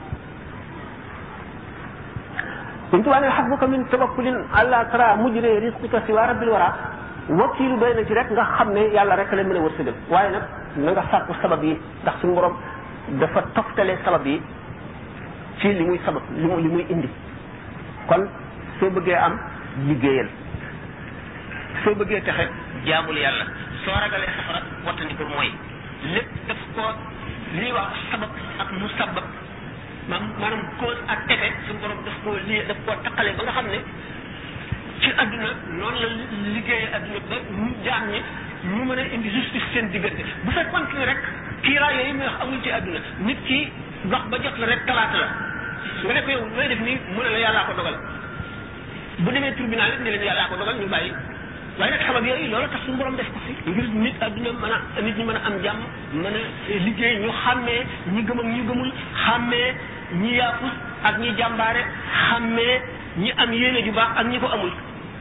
suñ tubaab ne xasbuka min tawakkulin àlla tara mujre risqika si waa rabbil wara wakiilu doy na ci rek nga xam ne yàlla rek la mën a wërsëgal waaye nag na nga sàkku sabab yi ndax suñu borom dafa toftale sabab yi ci li muy sabab li mu li muy indi kon soo bëggee am liggéeyal soo bëggee texe jaamul yàlla soo ragalee safara wattandi ko mooy lépp daf koo li ñuy wax sabab ak mu sabab maam maanaam cause ak effet suñu borom daf koo lii daf koo taqale ba nga xam ne ci adduna noonu la liggéeyee adduna ba ñu jaam ñi ñu mën a indi justice seen diggante bu fekkoon ne rek kiiraay yooyu muy wax amul ci adduna nit ki dox ba jot la rek talaata la nga ne ko yow looy def nii mu ne la yàllaa ko dogal bu demee tribunal it ne leen yàllaa ko dogal ñu bàyyi waaye nag sabab yooyu loolu tax suñu borom def ko fi ngir nit adduna mën a nit ñi mën a am jàmm mën a liggéey ñu xàmmee ñi gëm ak ñu gëmul xàmmee ñi yaafus ak ñi jàmbaare xàmmee ñi am yéene ju baax ak ñi ko amul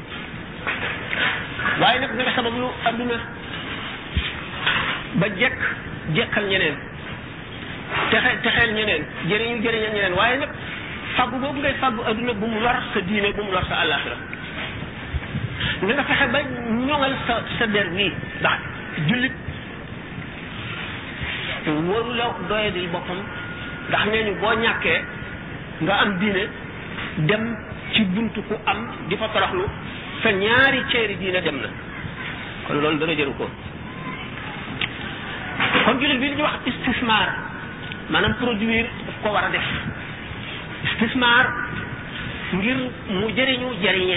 waaye nag nga sabab lu adduna ba jekk jekkal ñeneen texe texeel ñeneen jëriñu jëriñal ñeneen waaye nag faggu boobu ngay faggu adduna bu mu lor sa diine bu mu lor sa àllaaxira nga nga fexe ba ñoŋal sa sa der bii ndax jullit waru la doye di boppam ndax nee ñu boo ñàkkee nga am diine dem ci buntu ku am di fa toroxlu sa ñaari ceeri diine dem na kon loolu dana jëru ko kon jullit bi li ñuy wax istismar maanaam produire daf ko war a def istismar ngir mu jëriñu jëriñe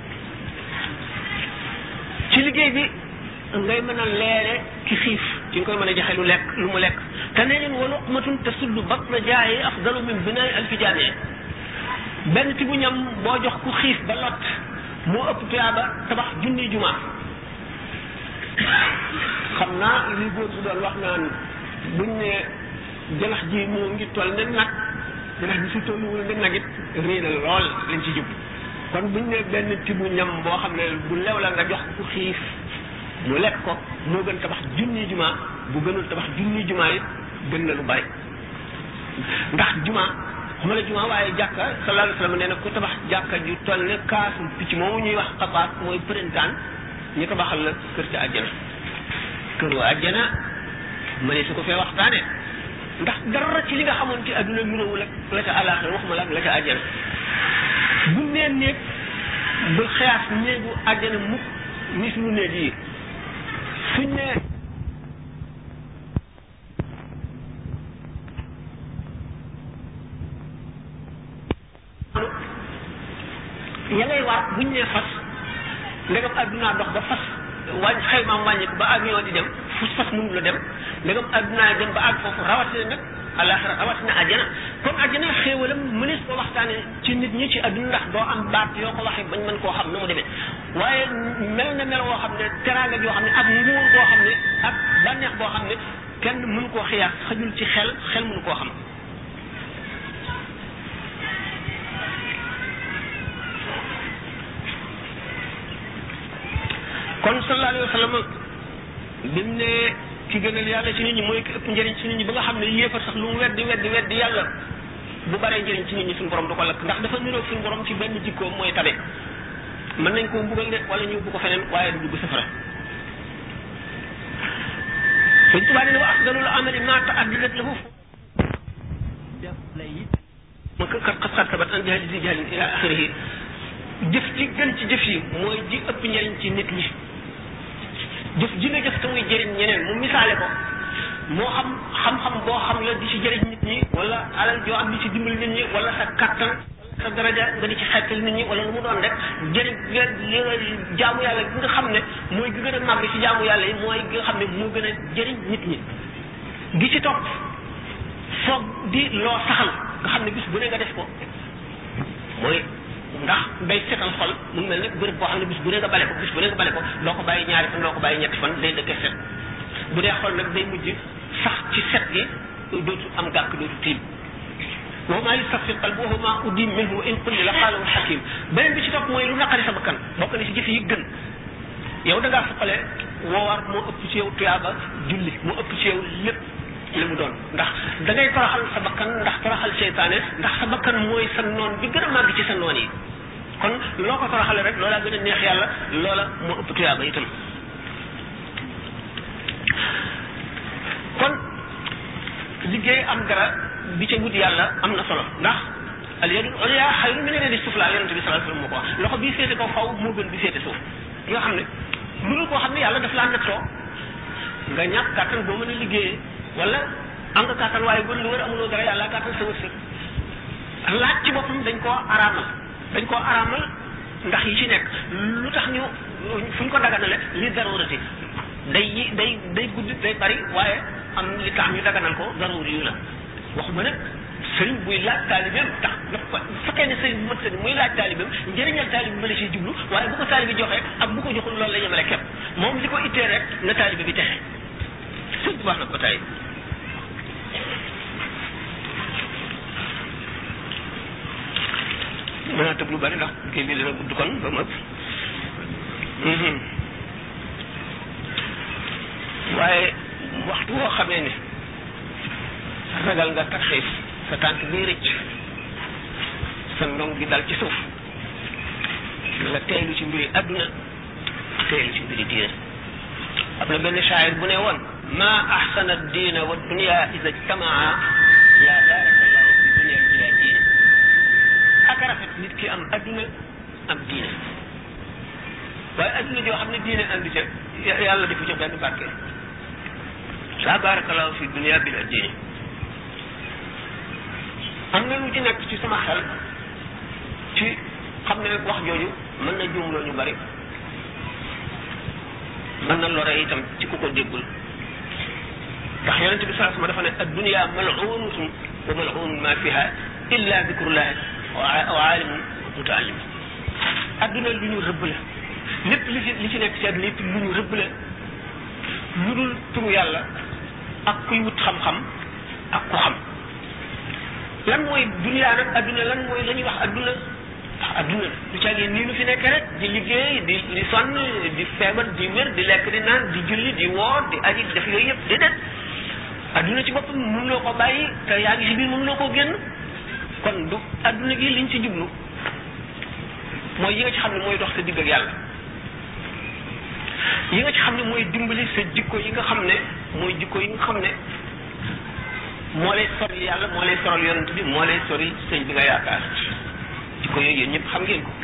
ci liggéey bi ngay mën a leere ki xiif ci nga koy mën a joxe lu lekk lu mu lekk te nee leen wa luqmatun tasuddu batna jaayi afdalu min binaay alfi jaamee benn ti bu ñam boo jox ku xiif ba lot moo ëpp tuyaaba tabax junni juma xam naa li góor bu doon wax naan buñ ne janax ji moo ngi toll ne nag janax ji su tolluwul ne nag it réy na lool lañ ci jub kon buñ ne benn tibu ñam boo xam ne bu lew la nga jox ku xiif mu lekk ko moo gën tabax junni juma bu gënul tabax junni juma it gën na lu bari ndax juma xama la juma waaye jàkka sallallahu alayhi wa sallam nee na ku tabax jàkka ju toll ne kaasu picc moomu ñuy wax xabaat mooy printemps ñu tabaxal la kër ca àjjana kër wa àjjana ma ne su ko fee waxtaane ndax dara ci li nga xamoon ci adduna nuróowul ak la ca àllaaxira waxuma la ak la ca àjjana bu nee néeg ba xeyaas néegu àjjana mukk ni suñu néeg yi suñ ne ya ngay war buñ ne fas ndegam addunaa dox ba fas wàññ xaymaam wàññiku ba avion di dem fu fas mënu la dem ndegam addunaa dem ba àgg foofu rawatina nag alaxira rawatina àjjana kon àjjana xéewalam mënees ko waxtaane ci nit ñi ci adduna ndax doo am baat yoo ko waxee bañ mën koo xam na mu demee waaye mel na mel woo xam ne teraanga yoo xam ne ak nguur boo xam ne ak bànneex boo xam ne kenn mënu koo xiyaas xajul ci xel xel mënu koo xam kon sallallahu alayhi wa sallam bi mu ne ki gënal yàlla ci nit ñi mooy ki ëpp njëriñ ci nit ñi ba nga xam ne yéefar sax lu mu weddi weddi weddi yàlla bu baree njëriñ ci nit ñi suñu borom du ko lakk ndax dafa niroog suñu borom ci benn jikkoom mooy tabe mën nañ koo mbugal de wala ñu bu ko feneen waaye du dugg safara suñ tubaa ne wa afdalul amali ma taaddadat lahu def lay it ma kat xat xat sabat an jahali si jahalin ila axirihi jëf ji gën ci jëf yi mooy ji ëpp njëriñ ci nit ñi jëf ji nga jëf te muy jëriñ ñeneen mu misaale ko moo xam xam-xam boo xam la di ci jëriñ nit ñi wala alal joo am di ci dimbali nit ñi wala sa kattan sa daraja nga di ci xettal nit ñi wala lu mu doon rek jëriñ jaamu yàlla gi nga xam ne mooy gi gën a màgg ci jaamu yàlla yi mooy gi nga xam ne moo gën a jëriñ nit ñi gi ci topp foog di loo saxal nga xam ne bis bu ne nga def ko mooy ndax day setal xol mu mel ne bërëb boo xam ne bis bu ne nga bale ko bis bu ne nga bale ko doo ko bàyyi ñaari fan doo ko bàyyi ñetti fan day dëkkee set bu dee xol nag day mujj sax ci set gi dootu am gàkk dootu tiim wa maa yustafi qalbu wa maa udim minhu wa in qulli la qaalahu xakim beneen bi ci topp mooy lu naqari sa bakkan bokk na ci jëf yi gën yow da ngaa fuqale woowar moo ëpp ci yow tuyaaba julli moo ëpp ci yow lépp li mu doon ndax da ngay toroxal sa bakkan ndax toroxal seytaane ndax sa bakkan mooy sa noon bi gën a màgg ci sa noon yi kon loo ko toroxale rek loola gën a neex yàlla loola moo ëpp tuyaaba itam kon liggéey am dara bi ca wut yàlla am na solo ndax al yadul ulya xayrun min al yadi sufla yonente bi sallallahu alayhi wasallam moo ko wax loxo bii féete kaw faw moo gën bi féete suuf nga xam ne mënul koo xam ne yàlla daf laa nattoo nga ñàkk kàttan boo mën a liggéeyee wala am nga kàttan waaye bu lu wër amuloo dara yàlla kàttan sa wërsëg laaj ci boppam dañ koo araamal dañ koo araamal ndax yi ci nekk lu tax ñu fu ñu ko daganale li darurati day yi day day gudd day bari waaye am li tax ñu daganal ko daruri yu la waxuma nag sëriñ buy laaj taalibeem tax daf ko bu fekkee ne sëriñ bu mat sëriñ muy laaj taalibeem njëriñal taalib bi ma la siy jublu waaye bu ko taalibe joxee ak bu ko joxul loolu la yemale képp moom li ko ittee rek na taalibe bi texe sëriñ bi wax na ko tey mën naa tëb lu bari ndax kii bi dina gudd kon ba mu ëpp waaye waxtu woo xamee ne ragal nga tarxiif sa tànk bii rëcc sa ndong gi dal ci suuf nga teelu ci mbiri adduna teelu ci mbiri diine am na benn shaayir bu ne woon ma ahsana diina wa dunia ida ijtamaa la barakallahu fi dunia bila diine ak rafet nit ki am adduna am diine waaye adduna joo xam ne diine andi ca yàlla defu ca benn barke la barakallahu fi dunia bila diine am na lu ci nekk ci sama xel ci xam ne wax jooju mën na juumloo ñu bari mën na lore itam ci ku ko déggul ndax yonente bi saa sama dafa ne ad dunia mal'unatun wa mal'unun ma fiha illa dicrullahi wa alimun mutaallim adduna lu ñu rëbb la lépp li ci li ci nekk ci adduna lépp lu ñu rëbb la lu dul turu yàlla ak kuy wut xam-xam ak ku xam lan mooy dunia nag adduna lan mooy la ñuy wax adduna ndax adduna du caagee nii nu fi nekk rek di liggéey di di sonn di feebar di wér di lekk di naan di julli di woor di aji def yooyu yëpp déedéet adduna ci boppam mënuloo ko bàyyi te yaa ngi si biir mënuloo koo génn kon du adduna gi liñ ci jublu mooy yi nga ci xam ne mooy dox sa digg ak yàlla yi nga ci xam ne mooy dimbali sa jikko yi nga xam ne mooy jikko yi nga xam ne moo lay sori yàlla moo lay soral yonent bi moo lay sori sëñ bi nga yaakaar jikko yooyu yéen ñëpp xam ngeen ko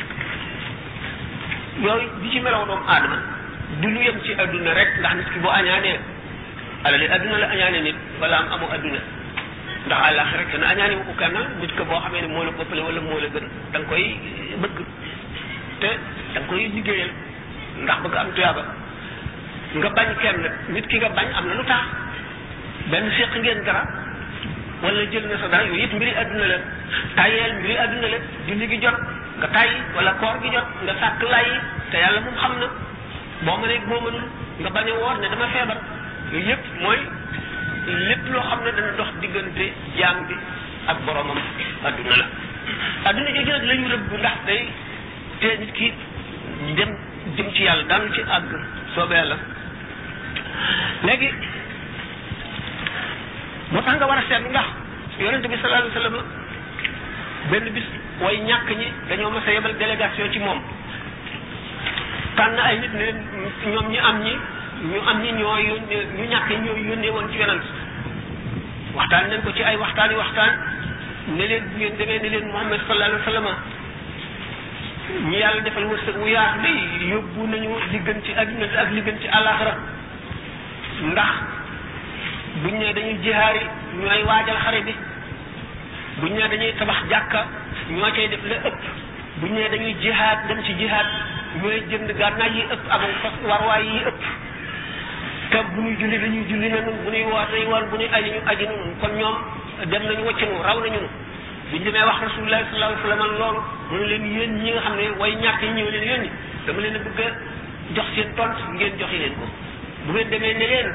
yooyu di ci melaw doomu aadama du lu yem ci adduna rek ndax nit ki boo añaanee alali adduna la añaane nit wala am amu adduna ndax àllaax rek dana añaane ko kenn nit ko boo xamee ne moo la boppale wala moo la gën da nga koy bëgg te da nga koy liggéeyal ndax bëgg am tuyaaba nga bañ kenn nit ki nga bañ am na lu tax benn séq ngeen dara wala jël na sa dara yooyu yëpp mbiri adduna la tayeel mbiri adduna la julli gi jot nga tayyi wala koor gi jot nga sàkk lay te yàlla moom xam na boo mënee boo mënul nga bañ a woor ne dama feebar yooyu yëpp mooy lépp loo xam ne dana dox diggante jaam bi ak boromam adduna la adduna jooju nag la ñu rëbb ndax day te nit ki dem jëm ci yàlla daanu ci àgg soobee yàlla léegi moo tax nga war a seetlu ndax yonente bi sallallahu alayhi wasallam benn bis way ñàkk ñi dañoo mas a yebal délégation ci moom tànn ay nit ne ñoom ñi am ñi ñu am ñi ñoo yónnee ñu ñàkk ñi ñoo yónnee woon ci yonent waxtaan nañ ko ci ay waxtaan yi waxtaan ne leen bu ngeen demee ne leen Muhammad sallallahu alayhi wasallam ñi yàlla defal wërsëg wu yaatu day yóbbu nañu li gën ci adduna ak li gën ci àllaaxira ndax buñ ne dañuy jihaari ñooy waajal xare bi buñ ne dañuy tabax jàkka ñoo cay def la ëpp buñ ne dañuy jihaad dem ci jihaad ñooy jënd gànnaay yi ëpp amul fas warwaay yi ëpp te bu ñuy julli dañuy julli na nun bu ñuy woor dañuy woor bu ñuy aji ñu aji nun kon ñoom dem nañu wacc nu raw nañu nu biñ demee wax rasulullah sallallahu alayhi wasallam loolu mu ne leen yéen ñi nga xam ne way ñàkk yi ñëw leen yónni dama leen a bëgg a jox seen tont ngeen joxe leen ko bu ngeen demee ne leen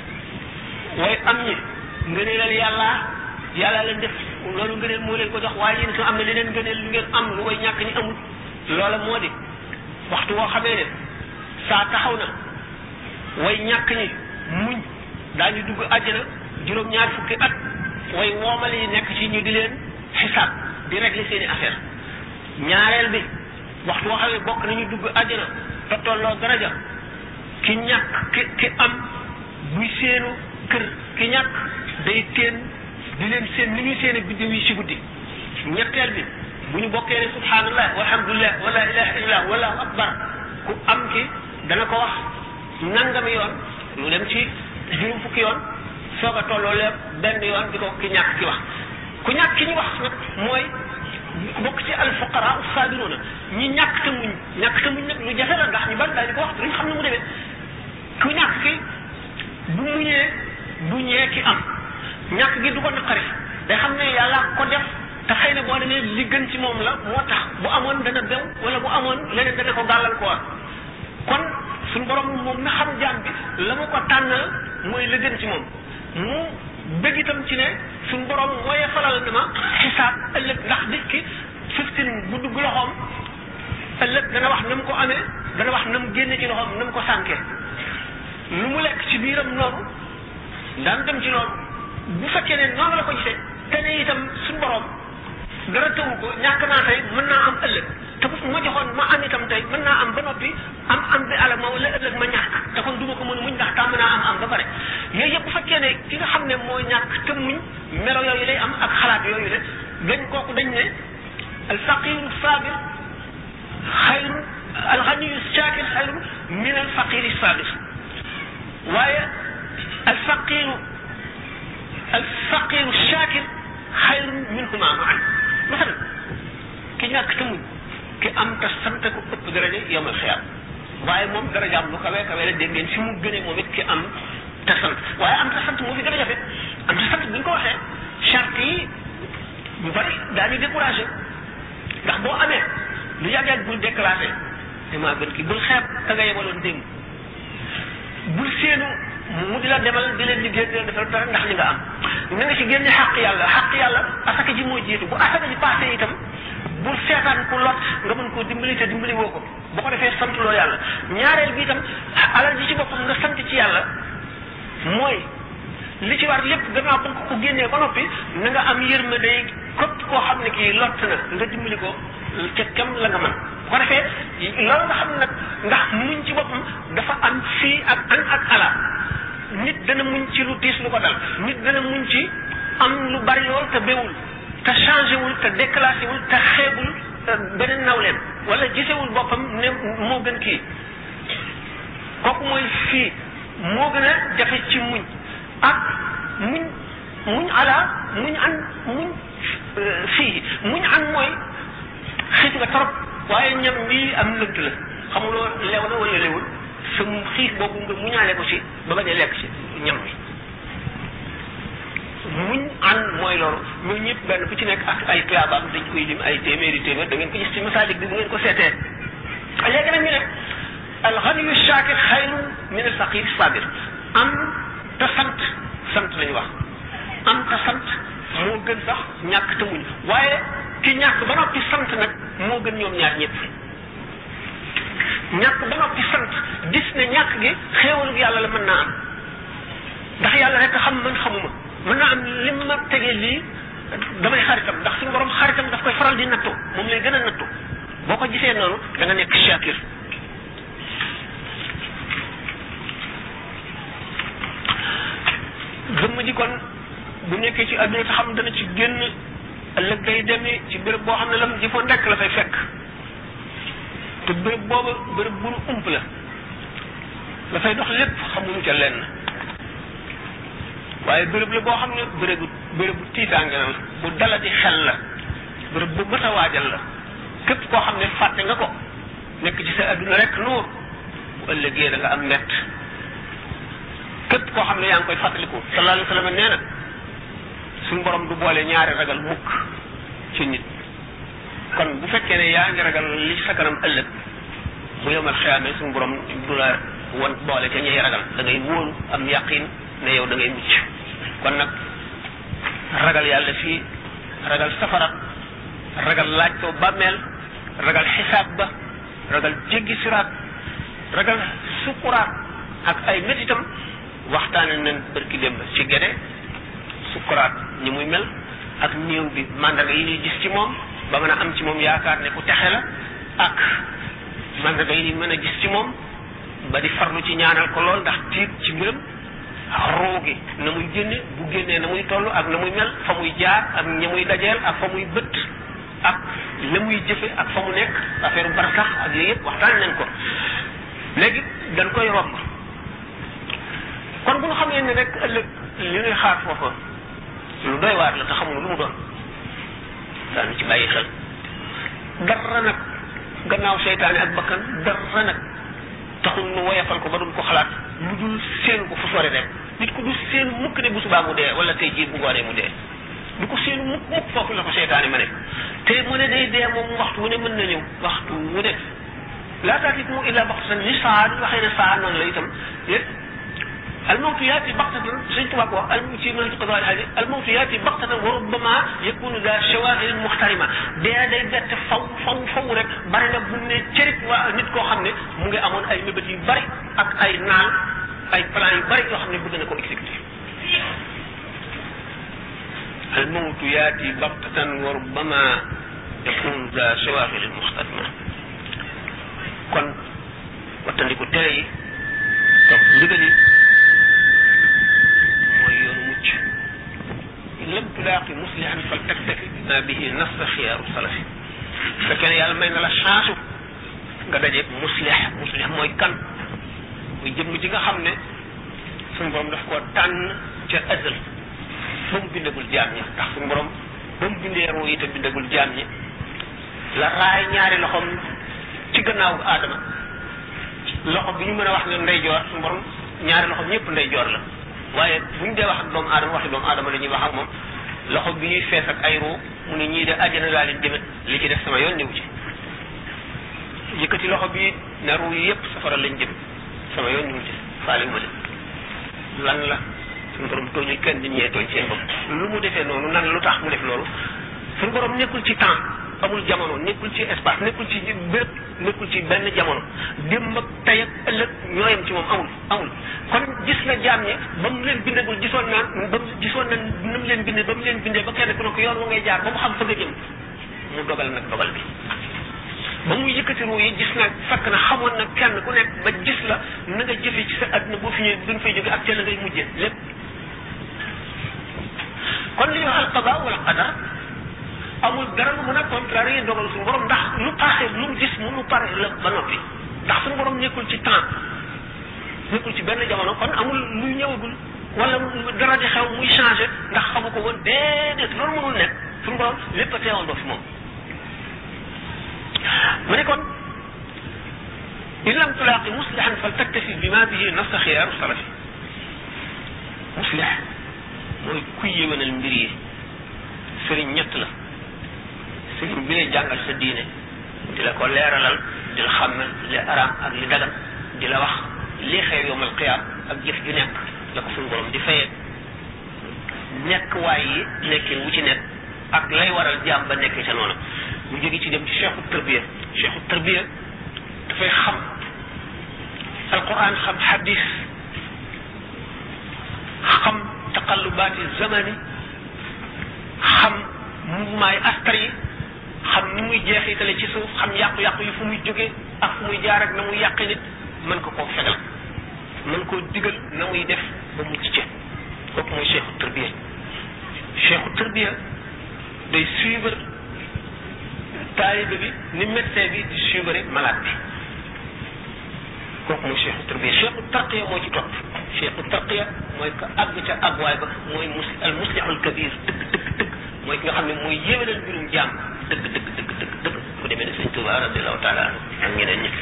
way am ñi ngëneelal yàlla yàlla leen def loolu ngëneel moo leen ko jox waaye yéen itam am na leneen ngëneel lu ngeen am lu way ñàkk ñi amul loola moo di waxtu woo xamee ne saa taxaw na way ñàkk ñi muñ daañu dugg àjjana juróom-ñaar fukki at way woomal yi nekk ci ñu di leen xisaab di régler seeni affaire ñaareel bi waxtu woo xam ne bokk nañu dugg àjjana te tolloo daraja ki ñàkk ki ki am buy seenu kër ki ñàkk day teen di leen seen ni ñuy seene biddew yi ci guddi ñetteel bi bu ñu bokkee ne subhanallah walhamdulillah wala ilaha illallah wallahu akbar ku am ki dana ko wax nangami yoon lu dem ci juróom fukki yoon soog a tolloo lépp benn yoon di ko ki ñàkk ki wax ku ñàkk ki ñu wax nag mooy bokk ci al fuqara sabiruna ñi ñàkk te muñ ñàkk te muñ nag lu jafe la ndax ñu bari daañu ko wax duñ xam ne mu demee ku ñàkk ki bu muñee du ñee ki am ñàkk gi du ko naqari day xam ne yàlla ko def te xëy na boo demee li gën ci moom la moo tax bu amoon dana bew wala bu amoon leneen dana ko gàllankoor kon suñu borom moom mi xam jaam bi la mu ko tànnal mooy la gën ci moom mu bëgg itam ci ne suñu borom mooy falal na ma xisaab ëllëg ndax nit ki fiftin bu dugg loxoom ëllëg dana wax na mu ko amee dana wax na mu génne ci loxoom na mu ko sànkee lu mu lekk ci biiram noonu daan dem ci loolu bu fekkee ne noonu la ko gisee te ne itam suñu borom dara tëwu ko ñàkk naa tey mën naa am ëllëg te bu ma joxoon ma am itam tey mën naa am ba noppi am am bi alal ma wala ëllëg ma ñàkk te kon duma ko mën a muñ ndax tàmm naa am am ba pare yooyu yëpp bu fekkee ne ki nga xam ne moo ñàkk te muñ melo yooyu lay am ak xalaat yooyu le dañ kooku dañ ne al faqiru sabir xayru al ganiyu shakir xayru min al faqiri sabir waaye al faqiru al faqiru shakir xayru minhuma maan masalan ki ñàkk te muñ ki am te sant ko ëpp daraja yomal xiyaam waaye moom darajaam lu kawe kawe la dégg ngeen fi mu gënee moom it ki am te sant waaye am te sant moo fi gën a jafe am te sant bu ñu ko waxee charte yi ñu bari daañu découragé ndax boo amee lu yàgg yàgg bul déclaré damaa gën ki bul xeeb ka nga yebaloon démb bul séenu mu di la demal di leen liggéey di leen defal dara ndax li nga am na nga ci génne xàq yàlla xàq yàlla asaka ji mooy jiitu bu asaka ji passé itam bul seetaan ku lot nga mën koo dimbali te dimbali woo ko boo ko defee sant loo yàlla ñaareel bi itam alal ji ci boppam nga sant ci yàlla mooy li ci war lépp gannaaw ba nga ko génnee ba noppi na nga am yërmande képp koo xam ne kii lott na nga dimbali ko ca kem la nga mën bu ko defee loolu nga xam nag ndax muñ ci boppam dafa am fii ak an ak ala nit dana muñ ci lu tiis lu ko dal nit dana muñ ci am lu bari lool te bewul te changé wul te déclassé wul te xeebul beneen nawleem wala gisewul boppam ne moo gën kii kooku mooy fii moo gën a jafe ci muñ ak muñ muñ ala muñ an muñ fii muñ an mooy xiif nga trop waaye ñam bii am lënt la xamuloo lew na wala lewul sa xiif boobu nga muñaale ko ci ba bañ a lekk ci ñam bi muñ an mooy loolu ñooñu ñëpp benn bu ci nekk ak ay clabam dañ koy lim ay téeméeri téeméer da ngeen ko gis ci masaalik bi bu ngeen ko seetee léegi nag ñu ne alxaniyu shakir xayrun min al faqir sabir am te sant sant lañu wax am te sant moo gën sax ñàkk te muñ waaye ki ñàkk ba noppi sant nag moo gën ñoom ñaar ñëpp ñàkk ba noppi sant gis ne ñàkk gi xéewalu yàlla la mën naa am ndax yàlla rek xam man xamuma mën naa am lim ma tegee lii damay xaritam ndax suñu borom xaritam daf koy faral di nattu moom lay gën a nattu boo ko gisee noonu da nga nekk shakir gëmm ji kon bu nekkee ci àdduna te xam dana ci génn ëllëg day demee ci béréb boo xam ne lam jëfoon rekk la fay fekk te béréb booba béréb bu nu ump la la fay dox lépp xamuñu ca lenn waaye béréb la boo xam ne bérébu bérébu tiitaange la bu dala di xel la béréb bu mat a waajal la képp koo xam ne fàtte nga ko nekk ci sa adduna rek nuur bu ëllëgee da nga am mett képp koo xam ne yaa ngi koy fàttaliku sallallahu alayhi wa sallam nee na suñu borom du boole ñaari ragal mukk ci nit kon bu fekkee ne yaa ngi ragal li ci sa kanam ëllëg bu yomal xiyaamee suñu borom du la wan boole ca ñuy ragal da ngay wóolu am yaqin ne yow da ngay mucc kon nag ragal yàlla fii ragal safara ragal laaj ko bàmmeel ragal xisaab ba ragal jéggi siraat ragal sukuraat ak ay métitam waxtaane nañ bërki démb ci gede sukuraat ñi muy mel ak néew bi mandarga yi ñuy gis ci moom ba mën a am ci moom yaakaar ne ku texe la ak mandarga yi ñuy mën a gis ci moom ba di farlu ci ñaanal ko lool ndax tiit ci mbiram ruu gi na muy génne bu génnee na muy toll ak na muy mel fa muy jaar ak ña muy dajeel ak fa muy bët ak la muy jëfe ak fa mu nekk affaire barsax ak yooyu yëpp waxtaan nañ ko léegi dañ koy romb kon bu ñu xamee ne rek ëllëg li ñuy xaar foofa lu doy waar la te xamul lu mu doon daanu ci bàyyi xel dara nag gannaaw seytaane ak bakkan dara nag taxul nu woyafal ko ba duñ ko xalaat lu dul seen ko fu sori rek nit ku du seen mukk ne bu subaa mu dee wala tey jii bu ngoonee mu dee du ko séenu mukk mukk foofu la ko seytaane ma ne te mu ne day dee moom waxtu wu ne mën na ñëw waxtu wu ne laa taatikum illa baxtatan ni saa di waxee ne saa noonu la itam yépp الموت ياتي بغتة سيدنا تبارك الله في منهج قضاء الحاجة الموت ياتي بغتة وربما يكون ذا شواغل محترمة دي day bett faw faw faw rek bari na bu ne cërit waa nit koo xam ne mu ngi amoon ay mébét yu bari ak ay naan ay plan yu bari yoo xam ne bëgg na ko exécuter الموت ياتي بغتة وربما يكون ذا شواغل محترمة kon wattandiku tere yi topp ndigal yi mooy yoonu mucc in lam tulaaqi muslihan fal taktafi bima bihi nassa xiyaaru salafi fekkee ne yàlla may na la chance nga dajeeg muslih muslih mooy kan muy jëmm ji nga xam ne suñu borom daf koo tànn ca azal ba mu bindagul jaam ñi ndax suñu borom ba mu bindee ruu yi te bindagul jaam ñi la raay ñaari loxoom ci gannaaw aadama loxo bi ñu mën a wax ne ndeyjoor suñu borom ñaari loxo ñëpp ndeyjoor la waaye bu ñu dee wax ak doomu aadama waxi doomu aadama la ñuy wax ak moom loxo bi ñuy fees ak ay ruu mu ne ñii de àjjana laa leen jëme li ci def sama yoon niwu ci yëkkati loxo bi ne ruu yi yëpp safara lañ jëm sama yoon niwu ci faale wu ma leen lan la suñu borom tooñul kenn nit ñee tooñ seen bopp lu mu defee noonu nan lu tax mu def loolu suñu borom nekkul ci temps amul jamono nekkul ci espace nekkul ci béréb nekkul ci benn jamono démb ak tey ak ëllëg ñooyam ci moom amul amul kon gis na jaam ñi ba mu leen bindagul gisoon na ba mu gisoon na na mu leen bindee ba mu leen bindee ba kenn ku ne ko yoon wa ngay jaar ba mu xam fa nga jëm mu dogal nag dogal bi ba muy yëkkati ruu yi gis na fekk na xamoon na kenn ku nekk ba gis la na nga jëfee ci sa àdduna boo fi ñëwee duñ fay jóge ak ca la ngay mujjee lépp kon li ñuy wax alqada wala qadar amul dara lu mën a contrarier dogal suñu borom ndax lu passé lu mu gis mu lu pare la ba noppi ndax suñu borom nekkul ci temps nekkul ci benn jamono kon amul luy ñëwagul wala dara di xew muy changé ndax xamu ko woon déedéet loolu mënul nekk suñu borom lépp a teewandoo fi moom mu ne kon in lam tulaaqi muslihan fal taktafi bima bihi nafsa xiyaaru salafi muslih mooy kuy yéwénal mbir yi sëriñ ñett la sëriñ bi lay jàngal sa diine di la ko leeralal di la xàmmal li araam ak li dagan di la wax li xew yowmal qiyaam ak jëf ju nekk la ko suñu borom di fayee nekk waay yi nekkin wu ci nekk ak lay waral jaam ba nekk ca noonu mu jóge ci dem ci cheikhu tarbiya cheikhu tarbiya dafay xam alquran xam hadis xam taqallubaati zamani xam mouvement yi astar yi xam ni muy jeexitale ci suuf xam yàqu-yàqu yi fu muy jógee ak fu muy jaar ak na muy yàqe nit mën ko koo fegal mën koo digal na muy def ba mucc ci kooku mooy cheikhu tarbiya cheikhu tarbiya day suivre taalibe bi ni médecin bi di suivre malade bi kooku mooy cheikhu tarbiya cheikhu tarqiya moo ci topp cheikhu tarqiya mooy ko àgg ca àgguwaay ba mooy mus al muslihul kabir dëgg dëgg dëgg mooy ki nga xam ne mooy yéwénal mbirum jàmm dëgg dëgg dëgg dëgg dëgg ku demee ne sëñ Tuba radiallahu taala anhu ak ñeneen ñi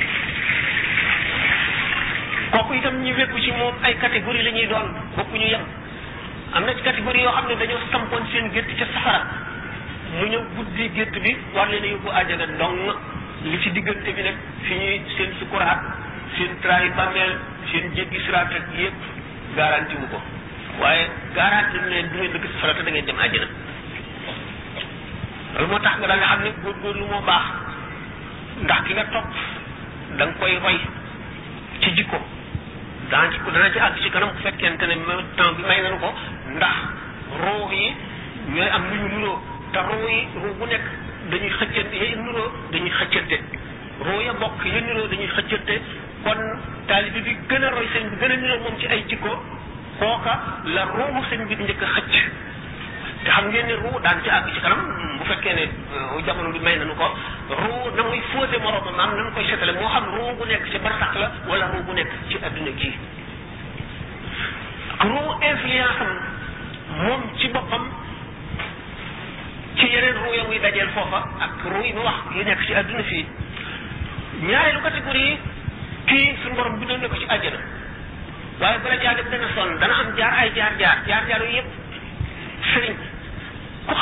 kooku itam ñi wékku ci moom ay catégorie la ñuy doon bokkuñu yem am na ci catégorie yoo xam ne dañoo sampoon seen gétt ca safara mu ñëw guddi gétt bi war leen a yóbbu àjjana dong li ci diggante bi nag fi ñuy seen sukuraat seen trahi bàmmeel seen jéggi siraat ak yëpp garanti wu ko waaye garanti mu leen du ngeen dëkk safara te da ngeen dem àjjana loolu moo tax nga da nga xam ne góorgóorlu moo baax ndax ki nga topp da nga koy roy ci jikko daan ci dana ci àgg ci kanam bu fekkente ne temps bi may nañu ko ndax roo yi ñooy am lu ñu nuroo te roo yi roo bu nekk dañuy xëccante ya nuroo dañuy xëccante roo ya bokk ya nuroo dañuy xëccante kon taalibi bi gën a roy sëñ bi gën a nuroo moom ci ay jikko kooka la roomu sëñ bi di njëkk a xëcc te xam ngeen ne ruu daan ci àgg ci kanam bu fekkee ne jamono bi may nañu ko ruu na muy fóote moroomam maam na mu koy setale moo xam ruu bu nekk ci barsax la wala ruu bu nekk ci adduna gii ruu influence am moom ci boppam ci yeneen ruu ya muy dajeel foofa ak ruu yi mu wax yi nekk ci adduna fii ñaareelu catégorie yi kii suñu borom bindoon na ko ci àjjana waaye bala caa def dana sonn dana am jaar ay jaar jaar jaar jaar yooyu yëpp sëriñ ku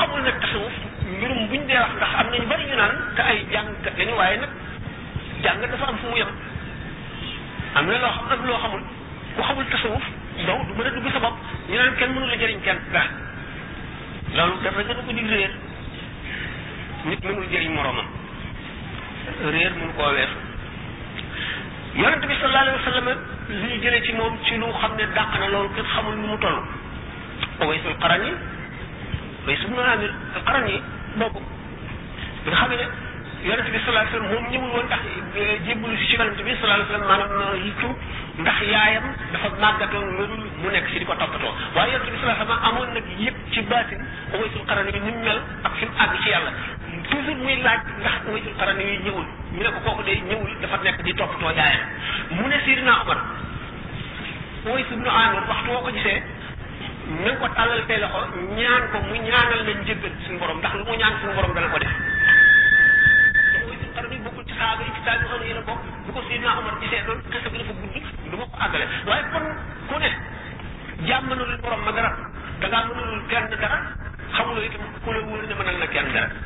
ñoom buñ dee wax ndax am nañu bari ñu naan te ay jàngkat lañu waaye nag jàng dafa am fu mu yem am na loo xam am loo xamul ku xamul tasawuf donc du mën a dugg sa bopp ñu naan kenn mënu la jëriñ kenn dara loolu dafa gën a ko di réer nit mënul jëriñ moroomam réer mënu koo weesu yonent bi sallallahu alayhi wa sallam li ñu jëlee ci moom ci lu xam ne dàq na loolu kenn xamul nu mu toll Uwaysul Qarani Uways ibn Amir al-Qarani boobu bi nga xam ne yonent bi sallallahu alayhi wa sallam moom ñëwul woon ndax jébbalu si ci yonent bi sallallahu alayhi wa sallam maanaam yittu ndax yaayam dafa màggatoon melul mu nekk si di ko toppatoo waaye yonent bi sallallahu alayhi wa sallam amoon nag yëpp ci baatin Uwaysul Qarani bi ni mu mel ak fi mu àgg ci yàlla toujours muy laaj ndax Uwaysul Qarani yi ñëwul ñu ne ko kooku day ñëwul dafa nekk di toppatoo yaayam mu ne Sidina Omar Uways ibn Amir waxtu woo ko gisee na nga ko tàllal tey loxo ñaan ko mu ñaanal la njëggal suñu borom ndax lu mu ñaan suñu borom dana ko def te Uwaysul Qarani bokkul ci saaba yi ci tabi xam ne yéen a bokk bu ko Sidina Omar gisee loolu kese bi dafa gudd du ma ko àggale waaye kon ku ne jàmm mënul borom ma dara da ngaa mënul kenn dara xamuloo itam ku la wóor ne mënal na kenn dara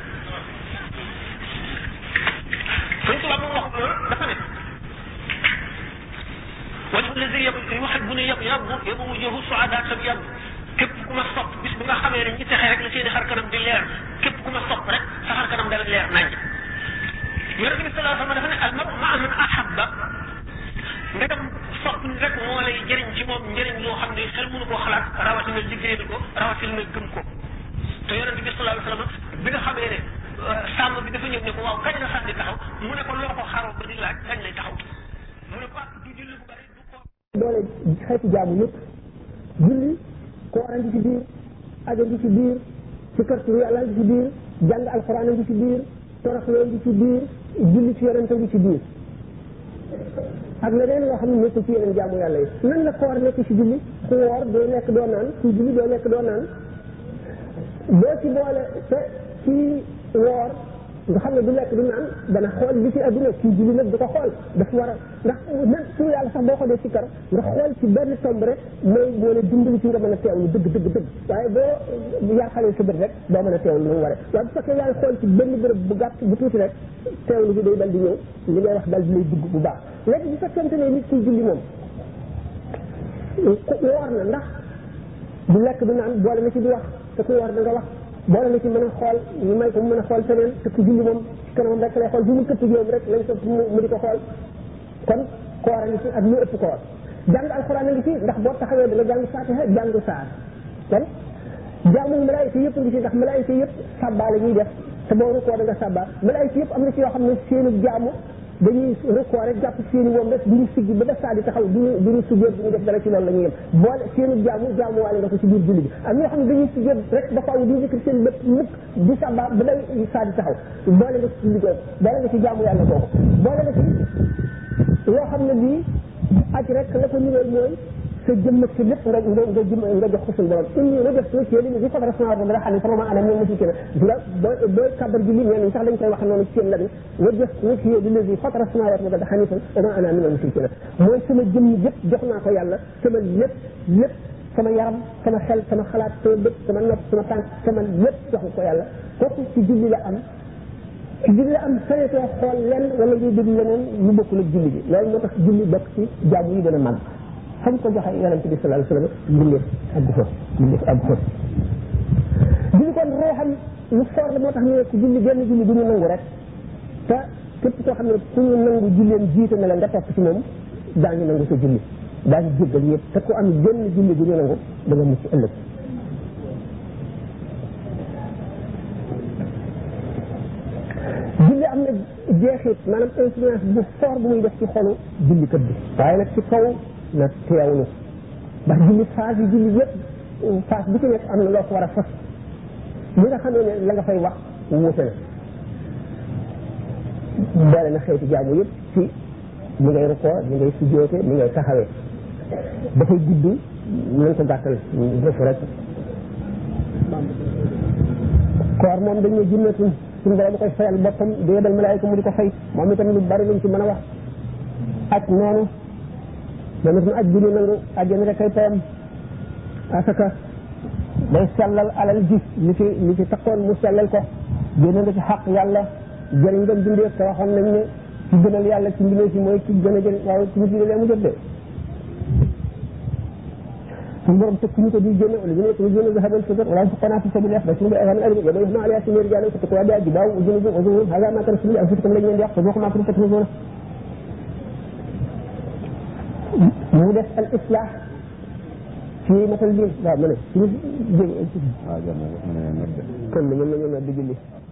sëñ Tuba moom wax loolu dafa ne wajhu lazi yuhibbuni yab yab yabu wujuhu suada tam yab képp ku ma sopp bis bi nga xamee ne ñi texe rek la seeni xar kanam di leer képp ku ma sopp rek sa xar kanam dana leer nañ yonente bi sallallahu alayhi wa sallam dafa ne al maru maa man ahabba ndegam sopp ni rek moo lay jëriñ ci moom njëriñ loo xam ne xel mënu koo xalaat rawatina liggéeyal ko rawatina gëm ko te yonente bi sallallahu alayhi wa sallam bi nga xamee ne sàmm bi dafa ñëw ne ko waaw kañ la sax di taxaw mu ne ko loo ko xaroo ba di laaj kañ lay taxaw mu ne ko du julli bu bari du ko doole xeeti jaamu yëpp julli koor a ngi ci biir aja ngi ci biir ci kër turu yàlla ngi ci biir jàng alxuraan a ngi ci biir toroxloo ngi ci biir julli ci yonente ngi ci biir ak leneen loo xam ne nekk ci yeneen jaamu yàlla yi nan la koor nekk ci julli ku woor doo lekk doo naan ku julli doo lekk doo naan boo ci boole te ci woor nga xam ne du lekk du naan dana xool li ci adduna kii julli nag du ko xool dafa war a ndax même turu yàlla sax boo ko dee ci kar nga xool ci benn tomb rek mooy moo la dimbali ci nga mën a teewlu dëgg dëgg dëgg waaye boo yàqalee sa bët rek doo mën a teewlu lu mu waree waaye bu fekkee yaa ngi xool ci benn bërëb bu gàtt bu tuuti rek teewlu bi day dal di ñëw li ngay wax dal di lay dugg bu baax léegi bu fekkente ne nit kiy julli moom woor na ndax du lekk du naan boole na ci di wax te ku woor da nga wax boole na ci mën a xool ñu may ko mu mën a xool feneen te ku julli moom ci kanamam rek lay xool fi mu këpp jóom rek lañ ko mu di ko xool kon koor a ngi ci ak lu ëpp koor jàng alxuraan a ngi ci ndax boo taxawee da nga jàng fatiha jàng saar kon jaamu malaayika yëpp ngi ci ndax malaayika yëpp sàbbaa la ñuy def te boo rukkoo da nga sàbbaa malaayika yëpp am na ci yoo xam ne seenu jaamu dañuy rukkoo rek jàpp seeni woom rek duñu siggi ba def saa di taxaw duñu duñu sujjóot duñu def dara ci loolu la ñuy yem boole seenu jaamu jaamu waale nga ko ci biir julli bi am ñoo xam ne dañuy sujjóot rek ba faaw di yëkkati seen bët mukk di sàbbaa ba day saa di taxaw boole nga ci julli googu boole nga ci jaamu yàlla googu boole nga ci loo xam ne bii aj rek la ko ñëwee mooy sa jëmm ci lépp nga nga nga jëm nga jox ko suñu borom inni wajjahtu wajhiya lillazi fatara samawati wal ardi hanifan wa ma ana minal mushrikeen dina booy booy kàbbar julli ñenn ñi sax dañ koy wax noonu ci seen la wajjahtu wajhiya lillazi fatara samawati wal ardi hanifan wa ma ana minal mushrikeen mooy sama jëmm yëpp jox naa ko yàlla sama lépp lépp sama yaram sama xel sama xalaat sama bët sama nopp sama tànk sama lépp jox ko yàlla kooku ci julli la am ci julli la am sañetoo xool lenn wala ngay déglu leneen lu bokkul ak julli bi loolu moo tax julli bokk ci jaamu yi gën a màgg xam ko joxe yonente bi sallallahu alayhi wasallam mbindeef àgg fa mbindeef àgg fa julli kon ruuxam lu foor la moo tax ñu ne ku julli genn julli du ñu nangu rek te képp koo xam ne ku ñu nangu julleen jiite na la nga topp ci moom daañu nangu sa julli daañu jéggal ñëpp te ku am genn julli du ñu nangu da nga mucc ëllëg julli am na jeexit maanaam influence bu fort bu muy def ci xolu jullikat bi waaye nag ci kaw na teewlu ndax julli phase yi julli yëpp phase bu ci nekk am na loo ko war a fas li nga xamee ne la nga fay wax wuute na boole na xeeti jaamu yëpp ci ni ngay rukkoo ni ngay sujjoote ni ngay taxawee dafay gudd nañ ko gàttal defu rek koor moom dañ ne jinnatun suñu borom koy fayal boppam di yebal malaayika mu di ko fay moom itam lu bari luñ ci mën a wax ak noonu moom itam aj bi ñu nangu ajjana rek ay payam asaka day sellal alal ji li ci li ci takkoon mu sellal ko génne nga ci xaq yàlla jëriñ nga bindee te waxoon nañ ne ci gënal yàlla ci mbindee si mooy ci gën a jëriñ waaye ci nit ñi lee mu jot de suñu borom tëkk ñu ko di génne wala ñu ne ko génne zahabal fidar wala fuqana fi sabilillah ba suñu ay alim ya bayna ala yasir rijal fa taqwa da jibaw ujunu ujunu hada ma kan sulu anfusukum lañ leen di wax fa ma kuntum taknizuna mu def al islah ci matal bi waaw ma ne suñu jëm waaw kon mën nañu na digg li